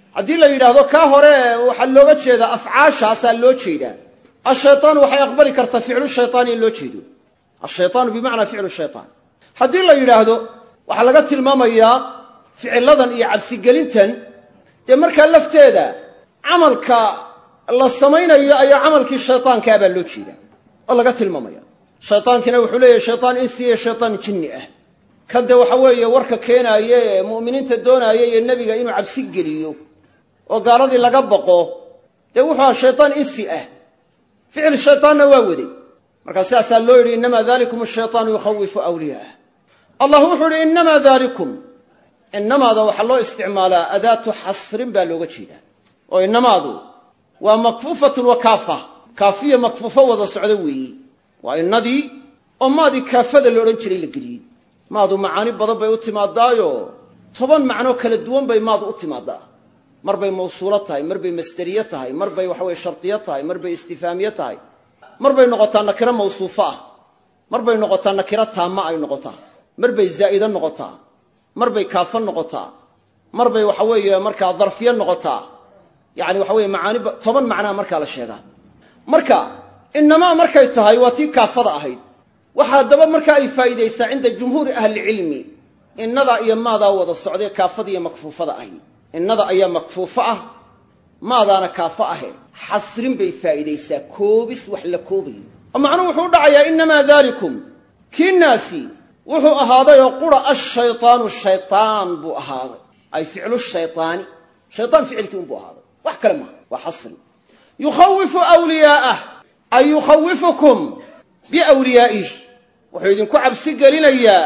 haddii la yidhaahdo kaa hore waxaa looga jeedaa afcaashaasaa loo jeedaa ashaytaan waxay aqbali kartaa ficlu shaytaan in loo jeedo ashaytaanu bimacnaa ficlu shaytaan haddii la yidhaahdo waxaa laga tilmaamayaa ficiladan iyo cabsigelintan dee markaa lafteeda camalka la samaynayo ayaa camalkii shaytaankaa baa loo jeedaa oo laga tilmaamaya shaytaankina wuxuu leeyahay shaytaan insi iyo shaytaan jinni ah kan dee waxa weeye warka keenaaye ee mu'miniinta doonaaya iyo nebiga inuu cabsi geliyo oo gaaladii laga baqo dee wuxuu aha shaytaan insi ah ficil shaytaanna waa waday markaa sidaasaa loo yidhi innamaa dalikum ashaytaanu yukhawifu awliyaah allah wuxuu idhi innamaa dalikum innamaada waxaa loo isticmaalaa adaatu xasrin baa looga jeedaa oo innamaadu waa makfuufatun wa kaafa kaafiya makfuufo wada socdo weeye waa innadii oo maadii kaafada la odhan jiray la geliyey maadu macaani badan bay u timaadaayo toban macnoo kala duwan bay maadu u timaadaa mar bay mawsuulo tahay mar bay masderiye tahay mar bay waxaweye shardiyo tahay mar bay istifaamiye tahay mar bay noqotaa nakiro mawsuufo ah mar bay noqotaa nakiro taama ay noqotaa mar bay zaa'ido noqotaa mar bay kaafo noqotaa mar bay waxa weeye markaa darfiye noqotaa yani waxa weye macaani toban macnaa markaa la sheegaa marka inamaa markay tahay waa tii kaafada ahayd waxa haddaba markaa ay faa'iidaysaa cinda jumhuuri ahlicilmi innadaa iyo maadaa wada socday kaafada iyo makfuufada ahi innada ayaa makfuufo ah maadaana kaafo ahe xasrin bay faa'iidaysaa koobis wax la koobayo oo macnuhu wuxuu u dhacayaa innamaa dalikum kii naasi wuxuu ahaaday oo qura ashaytaanu shaytaan buu ahaaday ay ficlu shaytaani shaytaan ficilkii unbuu ahaaday wax kale maaha waa xasri yukhawifu wliyaa'ah ay yukhawifukum biwliyaa'ih wuxuu idinku cabsi gelinayaa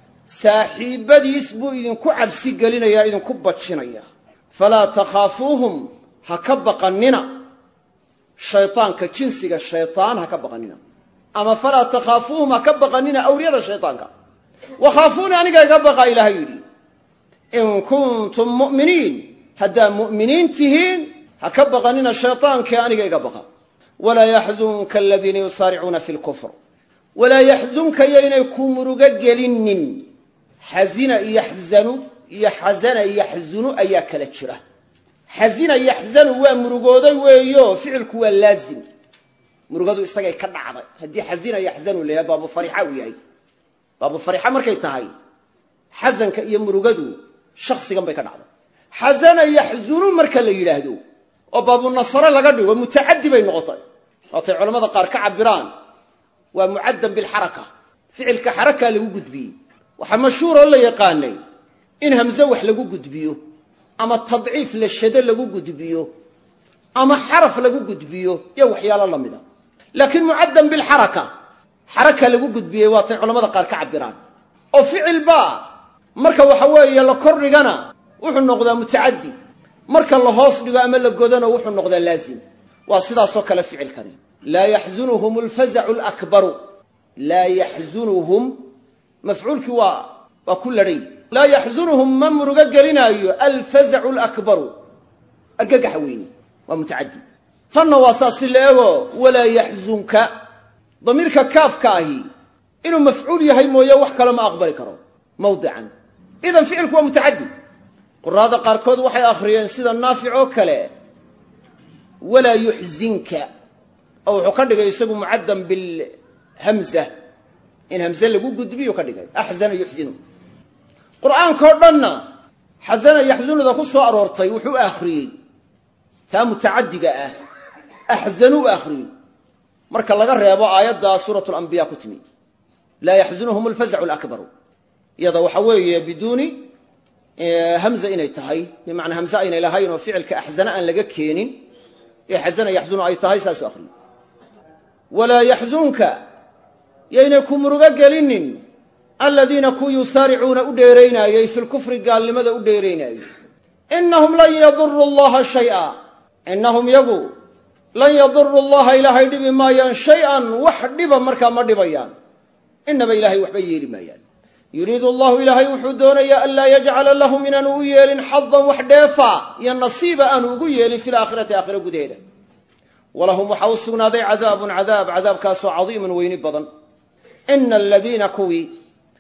saaxiibbadiis buu idinku cabsi gelinayaa idinku bajinaya falaa takhaafuuhum ha ka baqannina shaytaanka jinsiga shaytaan ha ka baqannina ama falaa takhaafuuhum ha ka baqannina awliyada shaytaanka wakhaafuuni aniga iga baqa ilaahay yidhi in kuntum mu'miniin haddaa mu'miniin tihiin ha ka baqannina shaytaankee aniga iga baqa walaa yaxzunka aladiina yusaaricuuna fi lkufr walaa yaxzunka yaynay ku murugo gelinin xazina yaxzanu iyo xasana yaxzunu ayaa kala jira xazina yaxzanu waa murugooday weeyo ficilku waa laazim murugadu isagay ka dhacday haddii xazina yaxzanu la yahay baabu farixa uu yahay baabu farixa markay tahay xasanka iyo murugadu shaksigan bay ka dhacday xasana yaxzunu marka la yidhaahdo oo baabu nasare laga dhigo mutacadi bay noqotay waatay culamada qaar ka cabiraan waa mucaddan bilxaraka ficilka xarakaa lagu gudbiyey waxaa mashhuuroo la yaqaanay in hamse wax lagu gudbiyo ama tadciif la shado lagu gudbiyo ama xaraf lagu gudbiyo iyo waxyaalo la mida laakiin mucaddan bilxaraka xaraka lagu gudbiyey waatay culamada qaar ka cabiraan oo ficilbaa marka waxa weeye la kor dhigana wuxuu noqdaa mutacaddi marka la hoos dhigo ama la godana wuxuu noqdaa laazim waa sidaasoo kale ficilkani laa yaxzunuhum alfazacu lakbaru laa yaxzunuhum mafcuulkii waa waa ku ladhay laa yaxzunuhum ma murugo gelinaayo alfazacu lakbaru argagaxa weyne waa mutacaddi tanna waa saas si la ego walaa yaxzunka damiirka kaafka ahi inuu mafcuul yahay mooye wax kale ma aqbali karo mawdican idan ficilku waa mutacaddi quraada qaarkood waxay akhriyeen sida naafic oo kale walaa yuxzinka oo wuxuu ka dhigay isagu mucaddan bilhamza in hamze lagu gudbiyu ka dhigay axzana yuxzinu qur'aankao dhanna xasana yaxzunuda ku soo aroortay wuxuu akhriyey taa mutacaddiga ah axzanuu akhriyey marka laga reebo aayadda suuratu alambiya ku timi laa yaxzunuhum alfazacu lakbaru iyada waxa weeye biduuni hamza inay tahay bimacnaa hamze aynay lahayn oo ficilka axzana aan laga keenin ee xasana yaxzunu ay tahay saasuu akhriyey walaa yaxzunka yaynay ku murugo gelinin aladiina ku yusaaricuuna u dheeraynaayey fi lkufri gaalnimada u dheeraynaayey inahum lan yaduru llaha shaya inahum yagu lan yaduru llaha ilaahay dhibi maayaan shay-an wax dhiba markaa ma dhibayaan inaba ilahay waxba yeeli maayaan yuriidu allahu ilaahay wuxuu doonayaa anlaa yajcala lahum inaanu u yeelin xadan wax dheefa iyo nasiiba aanu ugu yeelin fi laakhirati aakhira gudaheeda walahum waxaa u sugnaaday cadaabun cadaab cadaabkaasoo cadiimun weyni badan ina aladiina kuwii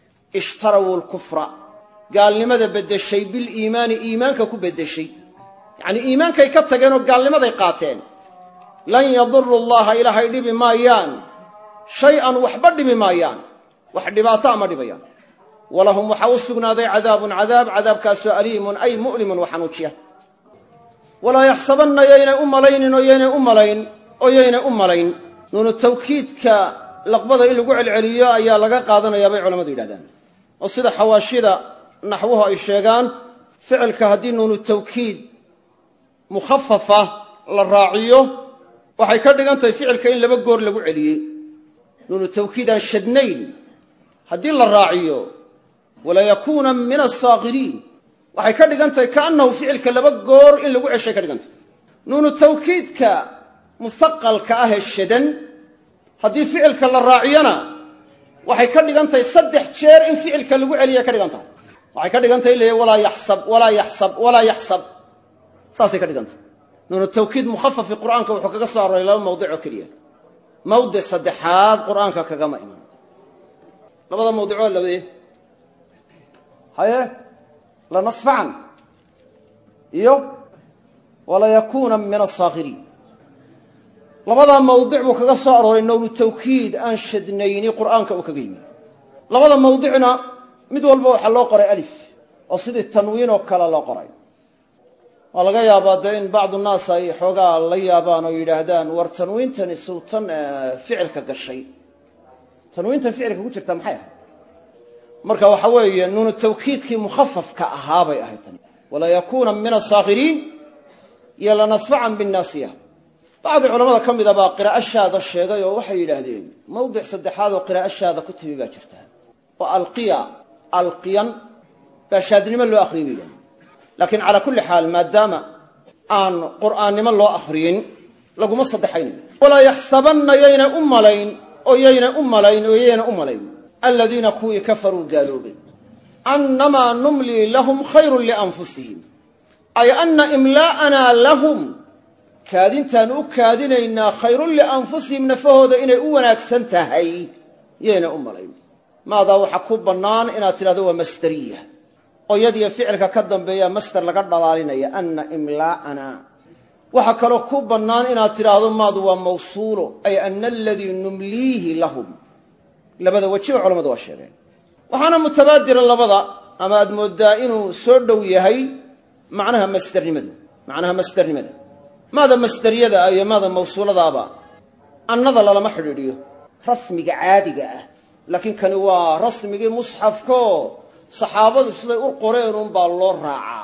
ishtarawuu lkufra gaalnimada beddeshay biliimaani iimaanka ku beddeshay yacnii iimaankay ka tageen oo gaalnimaday qaateen lan yaduru llaha ilaahay dhibi maayaan shay-an waxba dhibi maayaan wax dhibaato ama dhibayaan walahum waxaa u sugnaaday cadaabun cadaab cadaabkaasoo aliimun ay mu'limun wa xanuujiya walaa yaxsabanna yaynay u malaynin oo yaynay u malayn oo yaynay u malayn nuunu tawkiidka laqbada in lagu celceliyo ayaa laga qaadanayaa bay culammadu yidhahdaan oo sida xawaashida naxwuhu ay sheegaan ficilka haddii nuunu tawkiid mukhafafa la raaciyo waxay ka dhigan tahay ficilka in laba goor lagu celiyey nuunu tawkiid aan shadnayn haddii la raaciyo walayakuuna min asaakiriin waxay ka dhigan tahay kaannahu ficilka laba goor in lagu ceshay ka dhigan tahay nuunu tawkiidka musaqalka ah ee shadan haddii ficilka la raaciyona waxay ka dhigan tahay saddex jeer in ficilka lagu celiya ka dhigan tahay waxay ka dhigan tahay in la walaa yaxsab walaa yaxsab walaa yaxsab saasay ka dhigan tahay nuunu tawkiid mukhafafi qur'aanka wuxuu kaga soo arooray laba mawdic oo keliya mawdic saddexaad qur'aanka kagama iman labada mawdicoo labadee haye lanasfacan iyo walayakuuna min asaakiriin labadaa mawdic buu kaga soo arooray nownu tawkiid aan shadnayni qur'aanka uu kaga yimi labada mawdicna mid walba waxaa loo qoray alif oo sidii tanwiin oo kale loo qoray waa laga yaabaa dee in bacdu naas ay xoogaa la yaabaan oo yidhaahdaan war tanwiintani sultan ficilka gashay tanwiintan ficilka ku jirta maxay ahayd marka waxa weeye nuunu tawkiidkii mukhafafka ahaa bay ahayd tani walayakuuna min asaakiriin iyo lanasfacan binnaasiya bacdi culamada ka mida baa qiraa'ashaada sheegay oo waxay yidhaahdeen mawdic saddexaad oo qiraa'ashaada ku timi baa jirta oo alqiya alqiyan baa shaadnimo loo akhriyay bay yidhahdeen laakiin calaa kulli xaal maadaama aan qur'aannimo loo akhriyin laguma saddexaynayo walaa yaxsabanna yaynay u malayn oo yaynay u malayn oo yaynay u malayn aladiina kuwii kafaruu gaaloobay annamaa numlii lahum khayrun lianfusihim ay anna imlaa'anaa lahum kaadintaan u kaadinaynaa khayrun lianfusihim nafahooda inay u wanaagsan tahay yaynay u malayn maadaa waxaa ku bannaan inaad tidhahdo waa masderiya oo yadiyo ficilka ka dambeeya masder laga dhalaalinaya anna imlaa'anaa waxaa kaloo ku bannaan inaad tidhaahdo maadu waa mawsuulo ay ana aladii numliihi lahum labada wejiba culamadu waa sheegeen waxaana mutabaadira labada ama aad mooddaa inuu soo dhow yahay macnaha masdernimadu macnaha masdernimada maada masderyada ah iyo maada mawsuuladaaba annada lalama xidhiidhiyo rasmiga caadiga ah laakiin kani waa rasmigii musxafkaoo saxaabadu siday u qoreen unbaa loo raacaa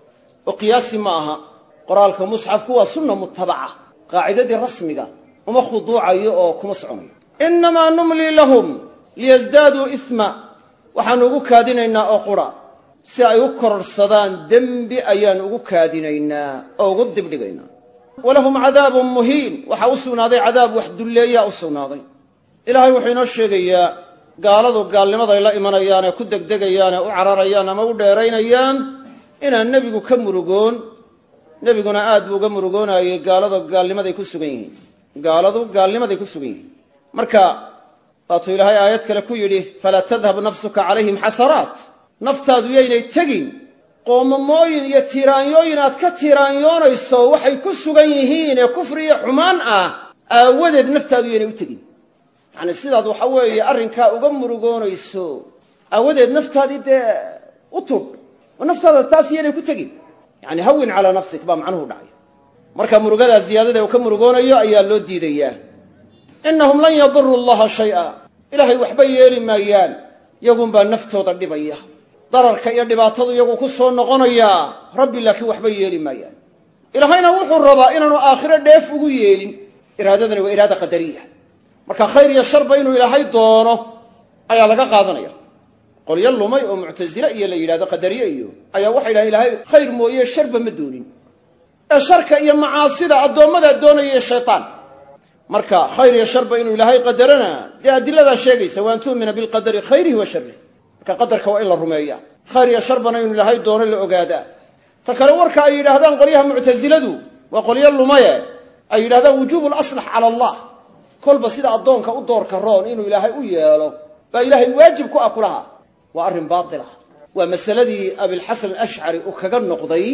oo qiyaasi ma aha qoraalka musxafku waa sunna mutabaca qaacidadii rasmiga uma khuduucayo oo kuma soconayo innamaa numlii lahum liyasdaaduu isma waxaannu ugu kaadinaynaa oo qura si ay u kororhsadaan dembi ayaannu ugu kaadinaynaa oo ugu dibdhigaynaa walahum cadaabun muhiin waxaa u sugnaaday cadaab wax dulleeyaa u sugnaaday ilaahay wuxuu inoo sheegayaa gaaladu gaalnimaday la imanayaan ee ku degdegayaan ee u cararayaan ama u dheeraynayaan inaan nebigu ka murugoon nebiguna aad buu uga murugoonayey gaalada gaalnimaday ku sugan yihiin gaaladu gaalnimaday ku sugan yihiin marka waatuu ilaahay aayad kale ku yidhi falaa tadhab nafsuka calayhim xasaraat naftaadu yaynay tegin qoomamooyin iyo tiiraanyooyin aad ka tiiraanyoonayso waxay ku sugan yihiin ee kufri iyo xumaan ah aawadeed naftaadu yaynay u tegin yacni sidaad waxa weeye arrinkaa uga murugoonayso aawadeed naftaadii dee u tudh oo naftaada taas yaynay ku tegin yani hawin calaa nafsik baa macnuhu dhacay marka murugadaa ziyaadada uu ka murugoonayo ayaa loo diidayaa innahum lan yaduruu allaha shay'a ilaahay waxba yeeli maayaan yagunbaa naftooda dhibaya dararka iyo dhibaatadu iyagu ku soo noqonayaa rabbi laakiin waxba yeeli maayaan ilaahayna wuxuu rabaa inaanu aakhiro dheef ugu yeelin iraadadani waa iraada qadariya marka khayr iyo sharba inuu ilaahay doono ayaa laga qaadanaya qolyo lumay oo muctasile iyo la yidhahdo qadariye iyo ayaa waxay yidhahan ilaahay khayr mooye sharba ma doonin ee sharka iyo macaasida addoommadaa doonaya shaytaan marka khayr iyo sharba inuu ilaahay qadarana dee adiladaa sheegaysa waan tu'mina bilqadari khayrihi wa sharih marka qadarka waa in la rumeeya khayr iyo sharbana inuu ilaahay doono la ogaadaa ta kale warka ay yidhaahdaan qolyaha muctasiladu waa qolyo lumaye ay yidhahdaan wujuubu laslax cala allah kolba sida addoonka u doorka roon inuu ilaahay u yeelo baa ilaahay waajib ku ah kulaha waa arrin baatilah waa masaladii abilxasan alashcari uu kaga noqday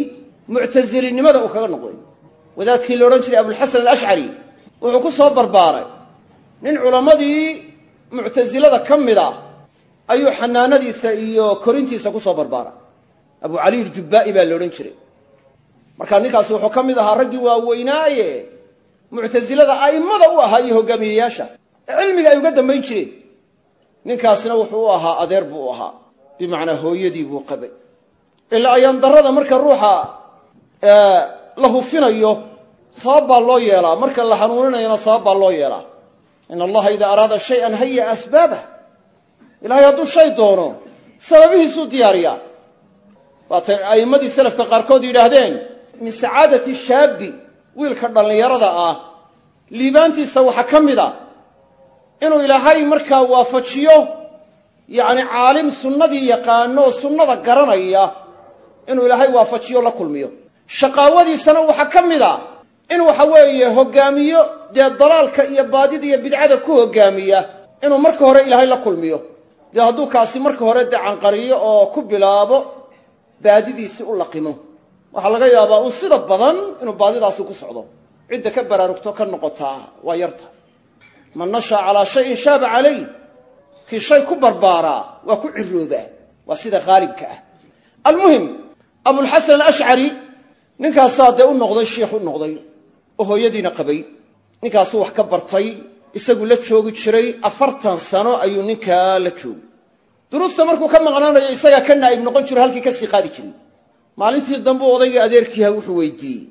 muctasilinimada uu kaga noqday wadaadkii la odhan jiray abulxasan alashcari wuxuu ku soo barbaaray nin culammadii muctasilada ka mid a ayuu xanaanadiisa iyo korintiisa ku soo barbaaray abu cali iljubbaa'i baa la odhan jiray markaa ninkaasi wuxuu ka mid ahaa raggii waaweynaaye muctasilada a'immada u ahaa iyo hogaamiyeyaasha ee cilmiga ay uga dambayn jireen ninkaasna wuxuu u ahaa adeer buu u ahaa bimacnaa hooyadii buu qabay ilaa ayaan darrada marka ruuxa la hufinayo sabab baa loo yeelaa marka la hanuuninayana sabab baa loo yeelaa in allaha idaa araada shayan haya asbaabah ilaahay hadduu shay doono sababihiisuu diyaariyaa waatay a'immadii salafka qaarkood yidhaahdeen min sacaadati shaabi wiilka dhallinyarada ah liibaantiisa waxaa ka mid a inuu ilaahay markaa waafajiyo yacni caalim sunnadii yaqaano oo sunnada garanaya inuu ilaahay waafajiyo la kulmiyo shaqaawadiisana waxaa ka mid a in waxa weeye hoggaamiyo dee dalaalka iyo baadida iyo bidcada ku hoggaamiya inuu marka hore ilaahay la kulmiyo dee hadduu kaasi marka hore dee canqariyo oo ku bilaabo baadidiisii u laqimo waxaa laga yaabaa un sida badan inuu baadidaasi ku socdo cidda ka baraarugto ka noqotaa waa yarta man nashaa calaa shayin shaaba calayh kii shay ku barbaaraa waa ku ciroobaa waa sida haalibka ah almuhim abulxasan alashcari ninkaasaa dee u noqday shiikh u noqday oo hooyadiina qabay ninkaasuu wax ka bartay isagu la joogi jiray afartan sano ayuu ninkaa la joogay duruusta markuu ka maqnaanayo isagaa ka naa'ib noqon jiro halkii ka sii qaadi jiray maalintii dambuu odaygii adeerkiiha wuxuu weydiiyey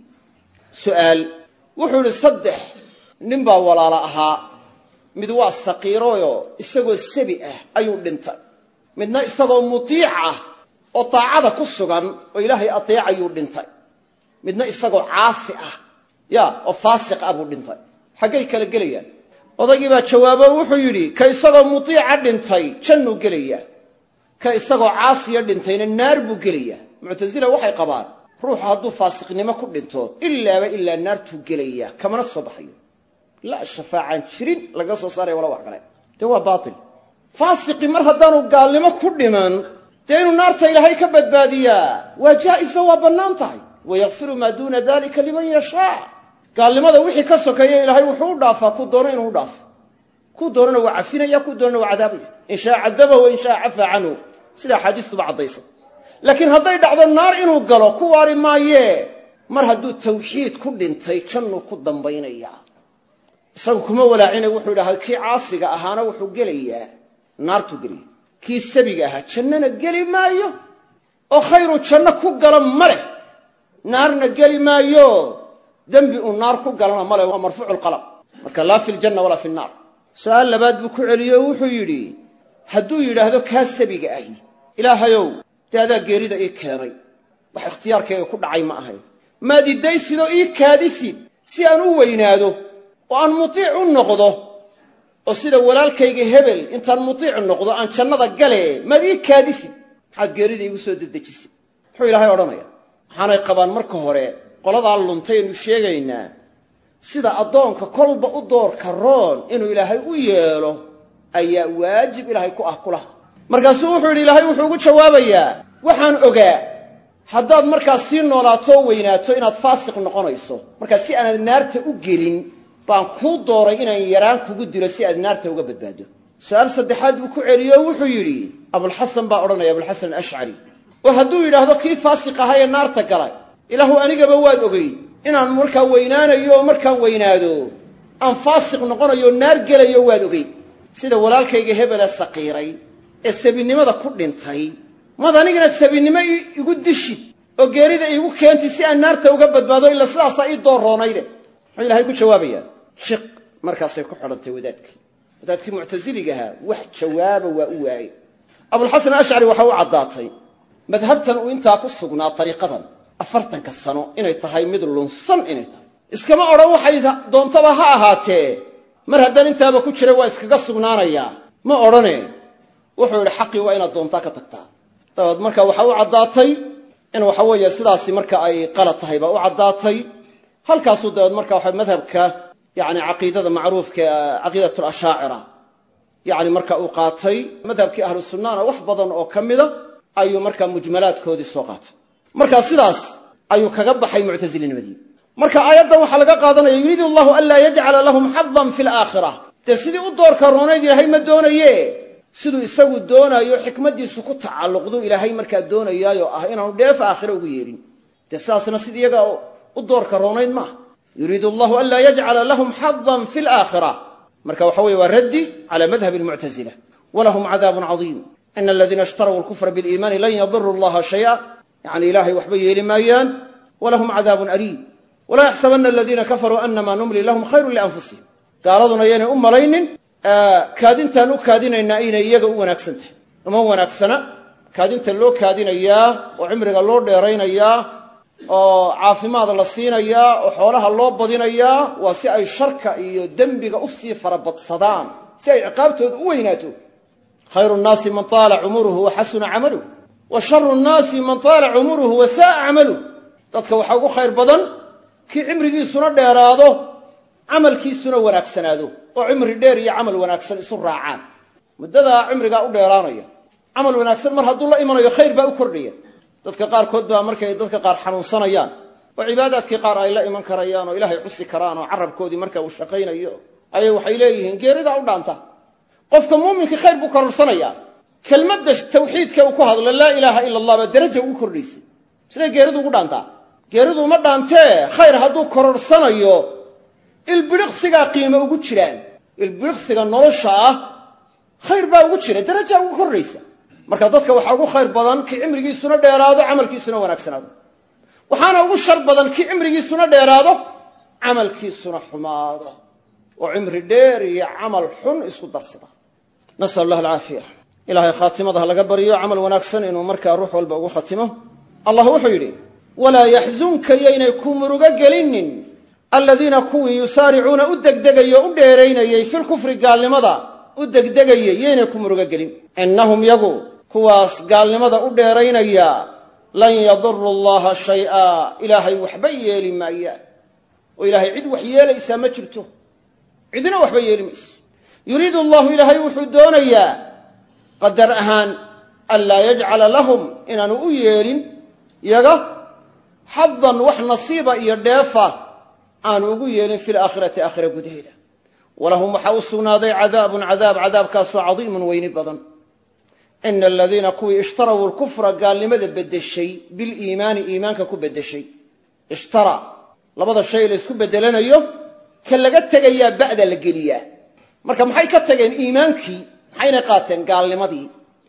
su'aal wuxuu idhi saddex nin baa walaala ahaa mid waa saqiirooyo isagoo sabi ah ayuu dhintay midna isagoo mutiic ah oo daacada ku sugan oo ilaahay ateecayuu dhintay midna isagoo caasi ah ya oo faasiq ah buu dhintay xaggay kala gelayaan odaygii baa jawaabo wuxuu yidhi ka isagoo mutiica dhintay jannuu gelayaa ka isagoo caasiya dhintayna naar buu gelayaa muctasila waxay qabaan ruuxu hadduu faasiqnimo ku dhinto ilaaba ilaa naartuu gelayaa kamana soo baxayo laa shafaacaan jirin laga soo saaraya wala wax kale dee waa baatil faasiqi mar haddaanu gaalnimo ku dhiman dee inuu naarta ilaahay ka badbaadiyaa waa jaa'iso waa bannaan tahay wayakfiru maa duuna dalika liman yashaa gaalnimada wixii ka sokeeya ilaahay wuxuu u dhaafaa ku doono inuu u dhaafo ku doonana waa cafinaya ku doonana waa cadaabaya in shaa cadabahu wa in shaa cafaa canhu sida axaadiistuba caddaysa laakiin hadday dhacdo naar inuu galo ku waari maayee mar hadduu tawxiid ku dhintay jannuu ku dambaynayaa isagu kuma walaacina wuxuu idhaha kii caasiga ahaana wuxuu gelayaa naartuu gelaya kii sabiga ahaa jannana geli maayo oo khayru janno ku gala ma leh naarna geli maayo dembi uu naar ku galana male waa marfuucu lqalam marka laa fi ljanna walaa fi nnaar su-aal labaad buu ku celiye oo wuxuu yidhi hadduu yidhaahdo kaa sabiga ahi ilaahayow dee adaa geerida ii keenay wax ikhtiyaarkayga ku dhacay ma ahayn maad idaysidoo ii kaadisid si aan u weynaado oo aan mutiic u noqdo oo sida walaalkayga hebel intaan mutiic noqdo aan jannada gale maad ii kaadisid maxaad geerida iigu soo dedejisid muxuu ilaahay odhanaya waxaanay qabaan marka hore qoladaa luntaynu sheegaynaa sida addoonka kolba u doorka roon inuu ilaahay u yeelo ayaa waajib ilaahay ku ah kulaha markaasuu wuxuu yidhi ilaahay wuxuu ugu jawaabayaa waxaan ogaa haddaad markaas sii noolaatoo weynaato inaad faasiq noqonayso markaa si aanaad naarta u gelin baan kuu dooray inaan yaraan kugu dilo si aad naarta uga badbaado su-aal saddexaad buu ku celiyo wuxuu yidhi abulxasan baa odhanaya abulxasan alashcari oo hadduu yidhaahdo kii faasiq ahaa ee naarta galay ilaahu anigaba waad ogeyd inaan markaa weynaanayo oo markaan weynaado aan faasiq noqonayo naar gelayo waad ogeyd sida walaalkayga hebele saqiiray ee sabinimada ku dhintay maad anigana sabinimo igu dishid oo geerida iigu keentid si aan naarta uga badbaado ila sidaasaa ii doorroonayde muxuu ilahay ku jawaabayaa shiq markaasay ku xidhantay wadaadkii wadaadkii muctasiligahaa wax jawaaba waa u waayey abulxasan ashcari waxaa u caddaatay madhabtan uu intaa ku sugnaa ariiqadan afartanka sano inay tahay mid lunsan inay tahay iskama odhan waxay doontaba ha ahaatee mar haddaan intaaba ku jira waa iskaga sugnaanayaa ma odhane wuxuu yidhi xaqii waa inaad doontaa ka tagtaa dabeed marka waxaa u caddaatay in waxa weeye sidaasi marka ay qalad tahay baa u caddaatay halkaasuu dabeed marka waxa madhabka yani caqiidada macruufka caqiidat lashaacira yani marka uu qaatay madhabkii ahlu sunnana wax badan oo ka mida ayuu markaa mujmalaadkoodii soo qaatay marka sidaas ayuu kaga baxay muctasilinimadii marka aayaddan waxaa laga qaadanaya yuriidu allahu an laa yajcala lahum xadan fi laakhira dee sidii u doorka roonayd ilaahay ma doonaye siduu isagu doonaayo xikmaddiisu ku tacalluqdu ilaahay markaa doonayaayoo ah inaanu dheef aakhira ugu yeedhin dee sidaasna sid iyaga u doorka roonayd maaha yuriidu allahu an laa yajcala lahum xadan fi laakhira marka waxa weye waa raddi cala madhabi almuctasila walahum cadaabun cadiim ina aladiina ishtaraw alkufra biliimaani lan yadiru allaha shaya yacni ilaahay waxba yeeli maayaan walahum cadaabun aliim walaa yaxsabana aladiina kafaruu anama numli lahum khayrun lianfusihim gaaladuna yaynay u malaynin kaadintaan u kaadinaynaa inay iyaga u wanaagsan tahay uma wanaagsana kaadinta loo kaadinayaa oo cimriga loo dheeraynayaa oo caafimaad la siinayaa oo xoolaha loo badinayaa waa si ay sharka iyo dembiga u sii farabadsadaan si ay ciqaabtooda u weynaato khayru nnaasi man taala cumuruhu wa xasuna camaluh wa sharu nnaasi man taala cumuruhu wa saaa camaluh dadka waxaa ugu khayr badan kii cimrigiisuna dheeraado camalkiisuna wanaagsanaado oo cimri dheer iyo camal wanaagsan isu raacaan muddadaa cimrigaa u dheeraanaya camal wanaagsan mar hadduu la imanayo khayr baa u kordhaya dadka qaarkood baa markay dadka qaar xanuunsanayaan oo cibaadaadkii qaar ay la iman karayaan oo ilaahay xusi karaan oo carabkoodii marka uu shaqaynayo ayay waxay leeyihiin geeridaa u dhaanta qofka muuminkii khayr buu kororhsanayaa kelmadda tawxiidka uu ku hadlo laa ilaaha ila allah baa daraja ugu kordhaysay siday geeridu ugu dhaantaa geeridu uma dhaantee khayr hadduu kororhsanayo ilbidhiqsigaa qiimo ugu jiraan ilbidhiqsiga nolosha ah khayr baa ugu jira darajaa ugu kordhaysa marka dadka waxaa ugu khayr badan kii cimrigiisuna dheeraado camalkiisuna wanaagsanaado waxaana ugu shar badan kii cimrigiisuna dheeraado camalkiisuna xumaado oo cimri dheer iyo camal xun isku darsada nasal allah alcaafiya ilaahay khaatimada ha laga baryo camal wanaagsan inuu markaa ruux walba ugu khatimo allah wuxuu yidhi walaa yaxzunka yaynay ku murugo gelinin aladiina kuwii yusaaricuuna u degdegayey o u dheeraynayey filkufri gaalnimada u degdegayey yaynay ku murugo gelin innahum yagu kuwaas gaalnimada u dheeraynaya lan yaduru allaha shay'a ilaahay waxba yeeli maayaan oo ilaahay cid wax yeelaysaa ma jirto cidina waxba yeeli mayso yuriidu allahu ilaahay wuxuu doonayaa qadar ahaan an laa yajcala lahum inaanu u yeelin yaga xadan wax nasiiba iyo dheefa aanu ugu yeelin fi laakhirati aakhira gudaheeda walahum waxaa u sugnaaday cadaabun cadaab cadaabkaasoo cadiimun weyni badan ina aladiina kuwii ishtaraw lkufra gaalnimada bedeshay biliimaani iimaanka ku bedeshay ishtara labada shay la ysku bedelanayo ka laga tegayaa ba'da la geliyaa marka maxay ka tageen iimaankii maxaynay qaateen gaalnimadii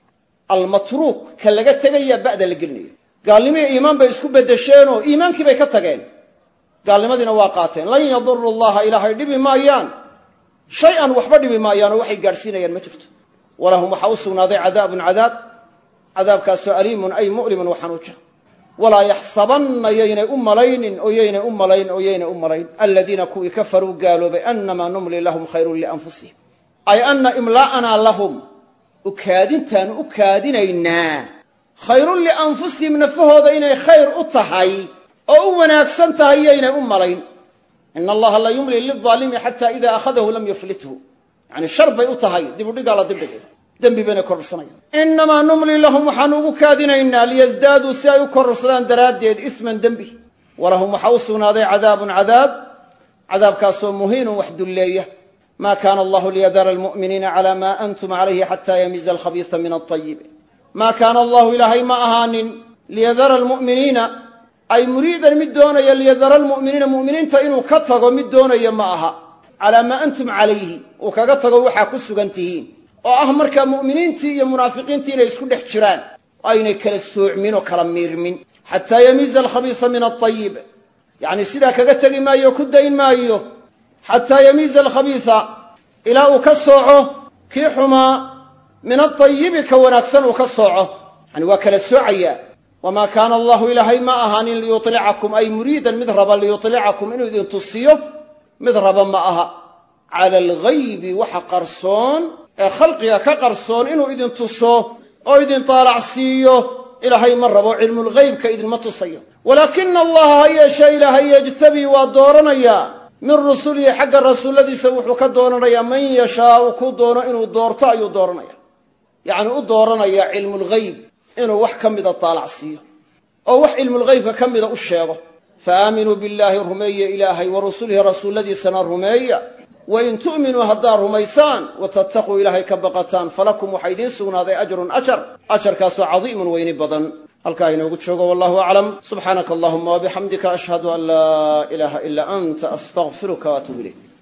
almatruuk ka laga tegayaa ba'da la gelinayo gaalnimihii iimaan bay isku bedesheenoo iimaankii bay ka tageen gaalnimadiina waa qaateen lan yaduru llaha ilaahay dhibi maayaan shay-an waxba dhibi maayaan oo waxay gaadhsiinayaan ma jirto walahum waxaa u sugnaaday cadaabun cadaab cadaabkaasoo aliimun ay mu'limun waxanuuja walaa yaxsabanna yaynay u malaynin oo yaynay u malayn oo yaynay u malayn aladiina kuwii kafaruu gaaloobay annamaa numli lahum khayrun lianfusihim ay anna imlaa'anaa lahum ukaadintaanu u kaadinaynaa khayrun lianfusihim nafahooda inay khayr u tahay oo u wanaagsan tahay yaynay u malayn ina allaha la yumli lilaalimi xata ida akhadahu lam yuflithu yani shar bay u tahay dibudhigaa la dibdhigay dembi bayna kororsanayaan inamaa numli lahum waxaanu ugu kaadinaynaa liyasdaaduu si ay u kororsadaan daraaddeed isman dembi walahum waxaa u sugnaaday cadaabun cadaab cadaabkaasoo muhiinun wax dulleeya ma kaana allahu liyadara almu'miniina cala ma antum calayhi xata yamiza alkhabiisa min alطayib ma kaana allahu ilaahay ma ahaanin liyadara almu'miniina ay muriidan mid doonaya liyadara almu'miniina mu'miniinta inuu ka tago mid doonaya ma aha calaa maa antum calayhi uu kaga tago waxaa ku sugan tihiin oo ah markaa mu'miniintii iyo munaafiqiintii inay isku dhex jiraan oo aynay kala soocmin oo kala miirmin xataa yamiiza alkhabiisa min alطayib yacni sidaa kaga tegi maayo o ku dayn maayo xataa yamiiza alkhabiisa ilaa uu ka sooco kii xumaa min alطayibi ka wanaagsan uu ka sooco yani waa kala soocayaa wamaa kaana allahu ilaahay ma ahaanin liyulicakum ay muriidan mid raba liyulicakum inuu idin tusiyo mid raba ma aha cala alghaybi waxa qarsoon ee khalqiga ka qarsoon inuu idin tuso oo idin taalacsiiyo ilaahay ma rabo cilmulghaybka idinma tusayo walaakina allaha ha yeeshee ilaahay yejtabii waa dooranayaa min rusulihi xagga rasuulladiisa wuxuu ka dooranayaa man yashaau ku doono inuu doorto ayuu dooranaya yacni u dooranayaa cilmulghayb inuu wax ka mida taalacsiiyo oo wax cilmulghaybka ka mida u sheego fa aaminuu billaahi rumeeya ilaahay wa rusulihi rasuulladiisana rumeeya wain tu'minuu haddaad rumaysaan wa tattaquu ilaahay ka baqataan falakum waxaa idiin sugnaaday ajrun ajar ajarkaasoo cadiimun weyni badan halkaa inoogu joogo wallahu aclam subxaanaka allahuma wabixamdika ashhadu an laa ilaaha ilaa anta astaqfiruka waatuub ilayk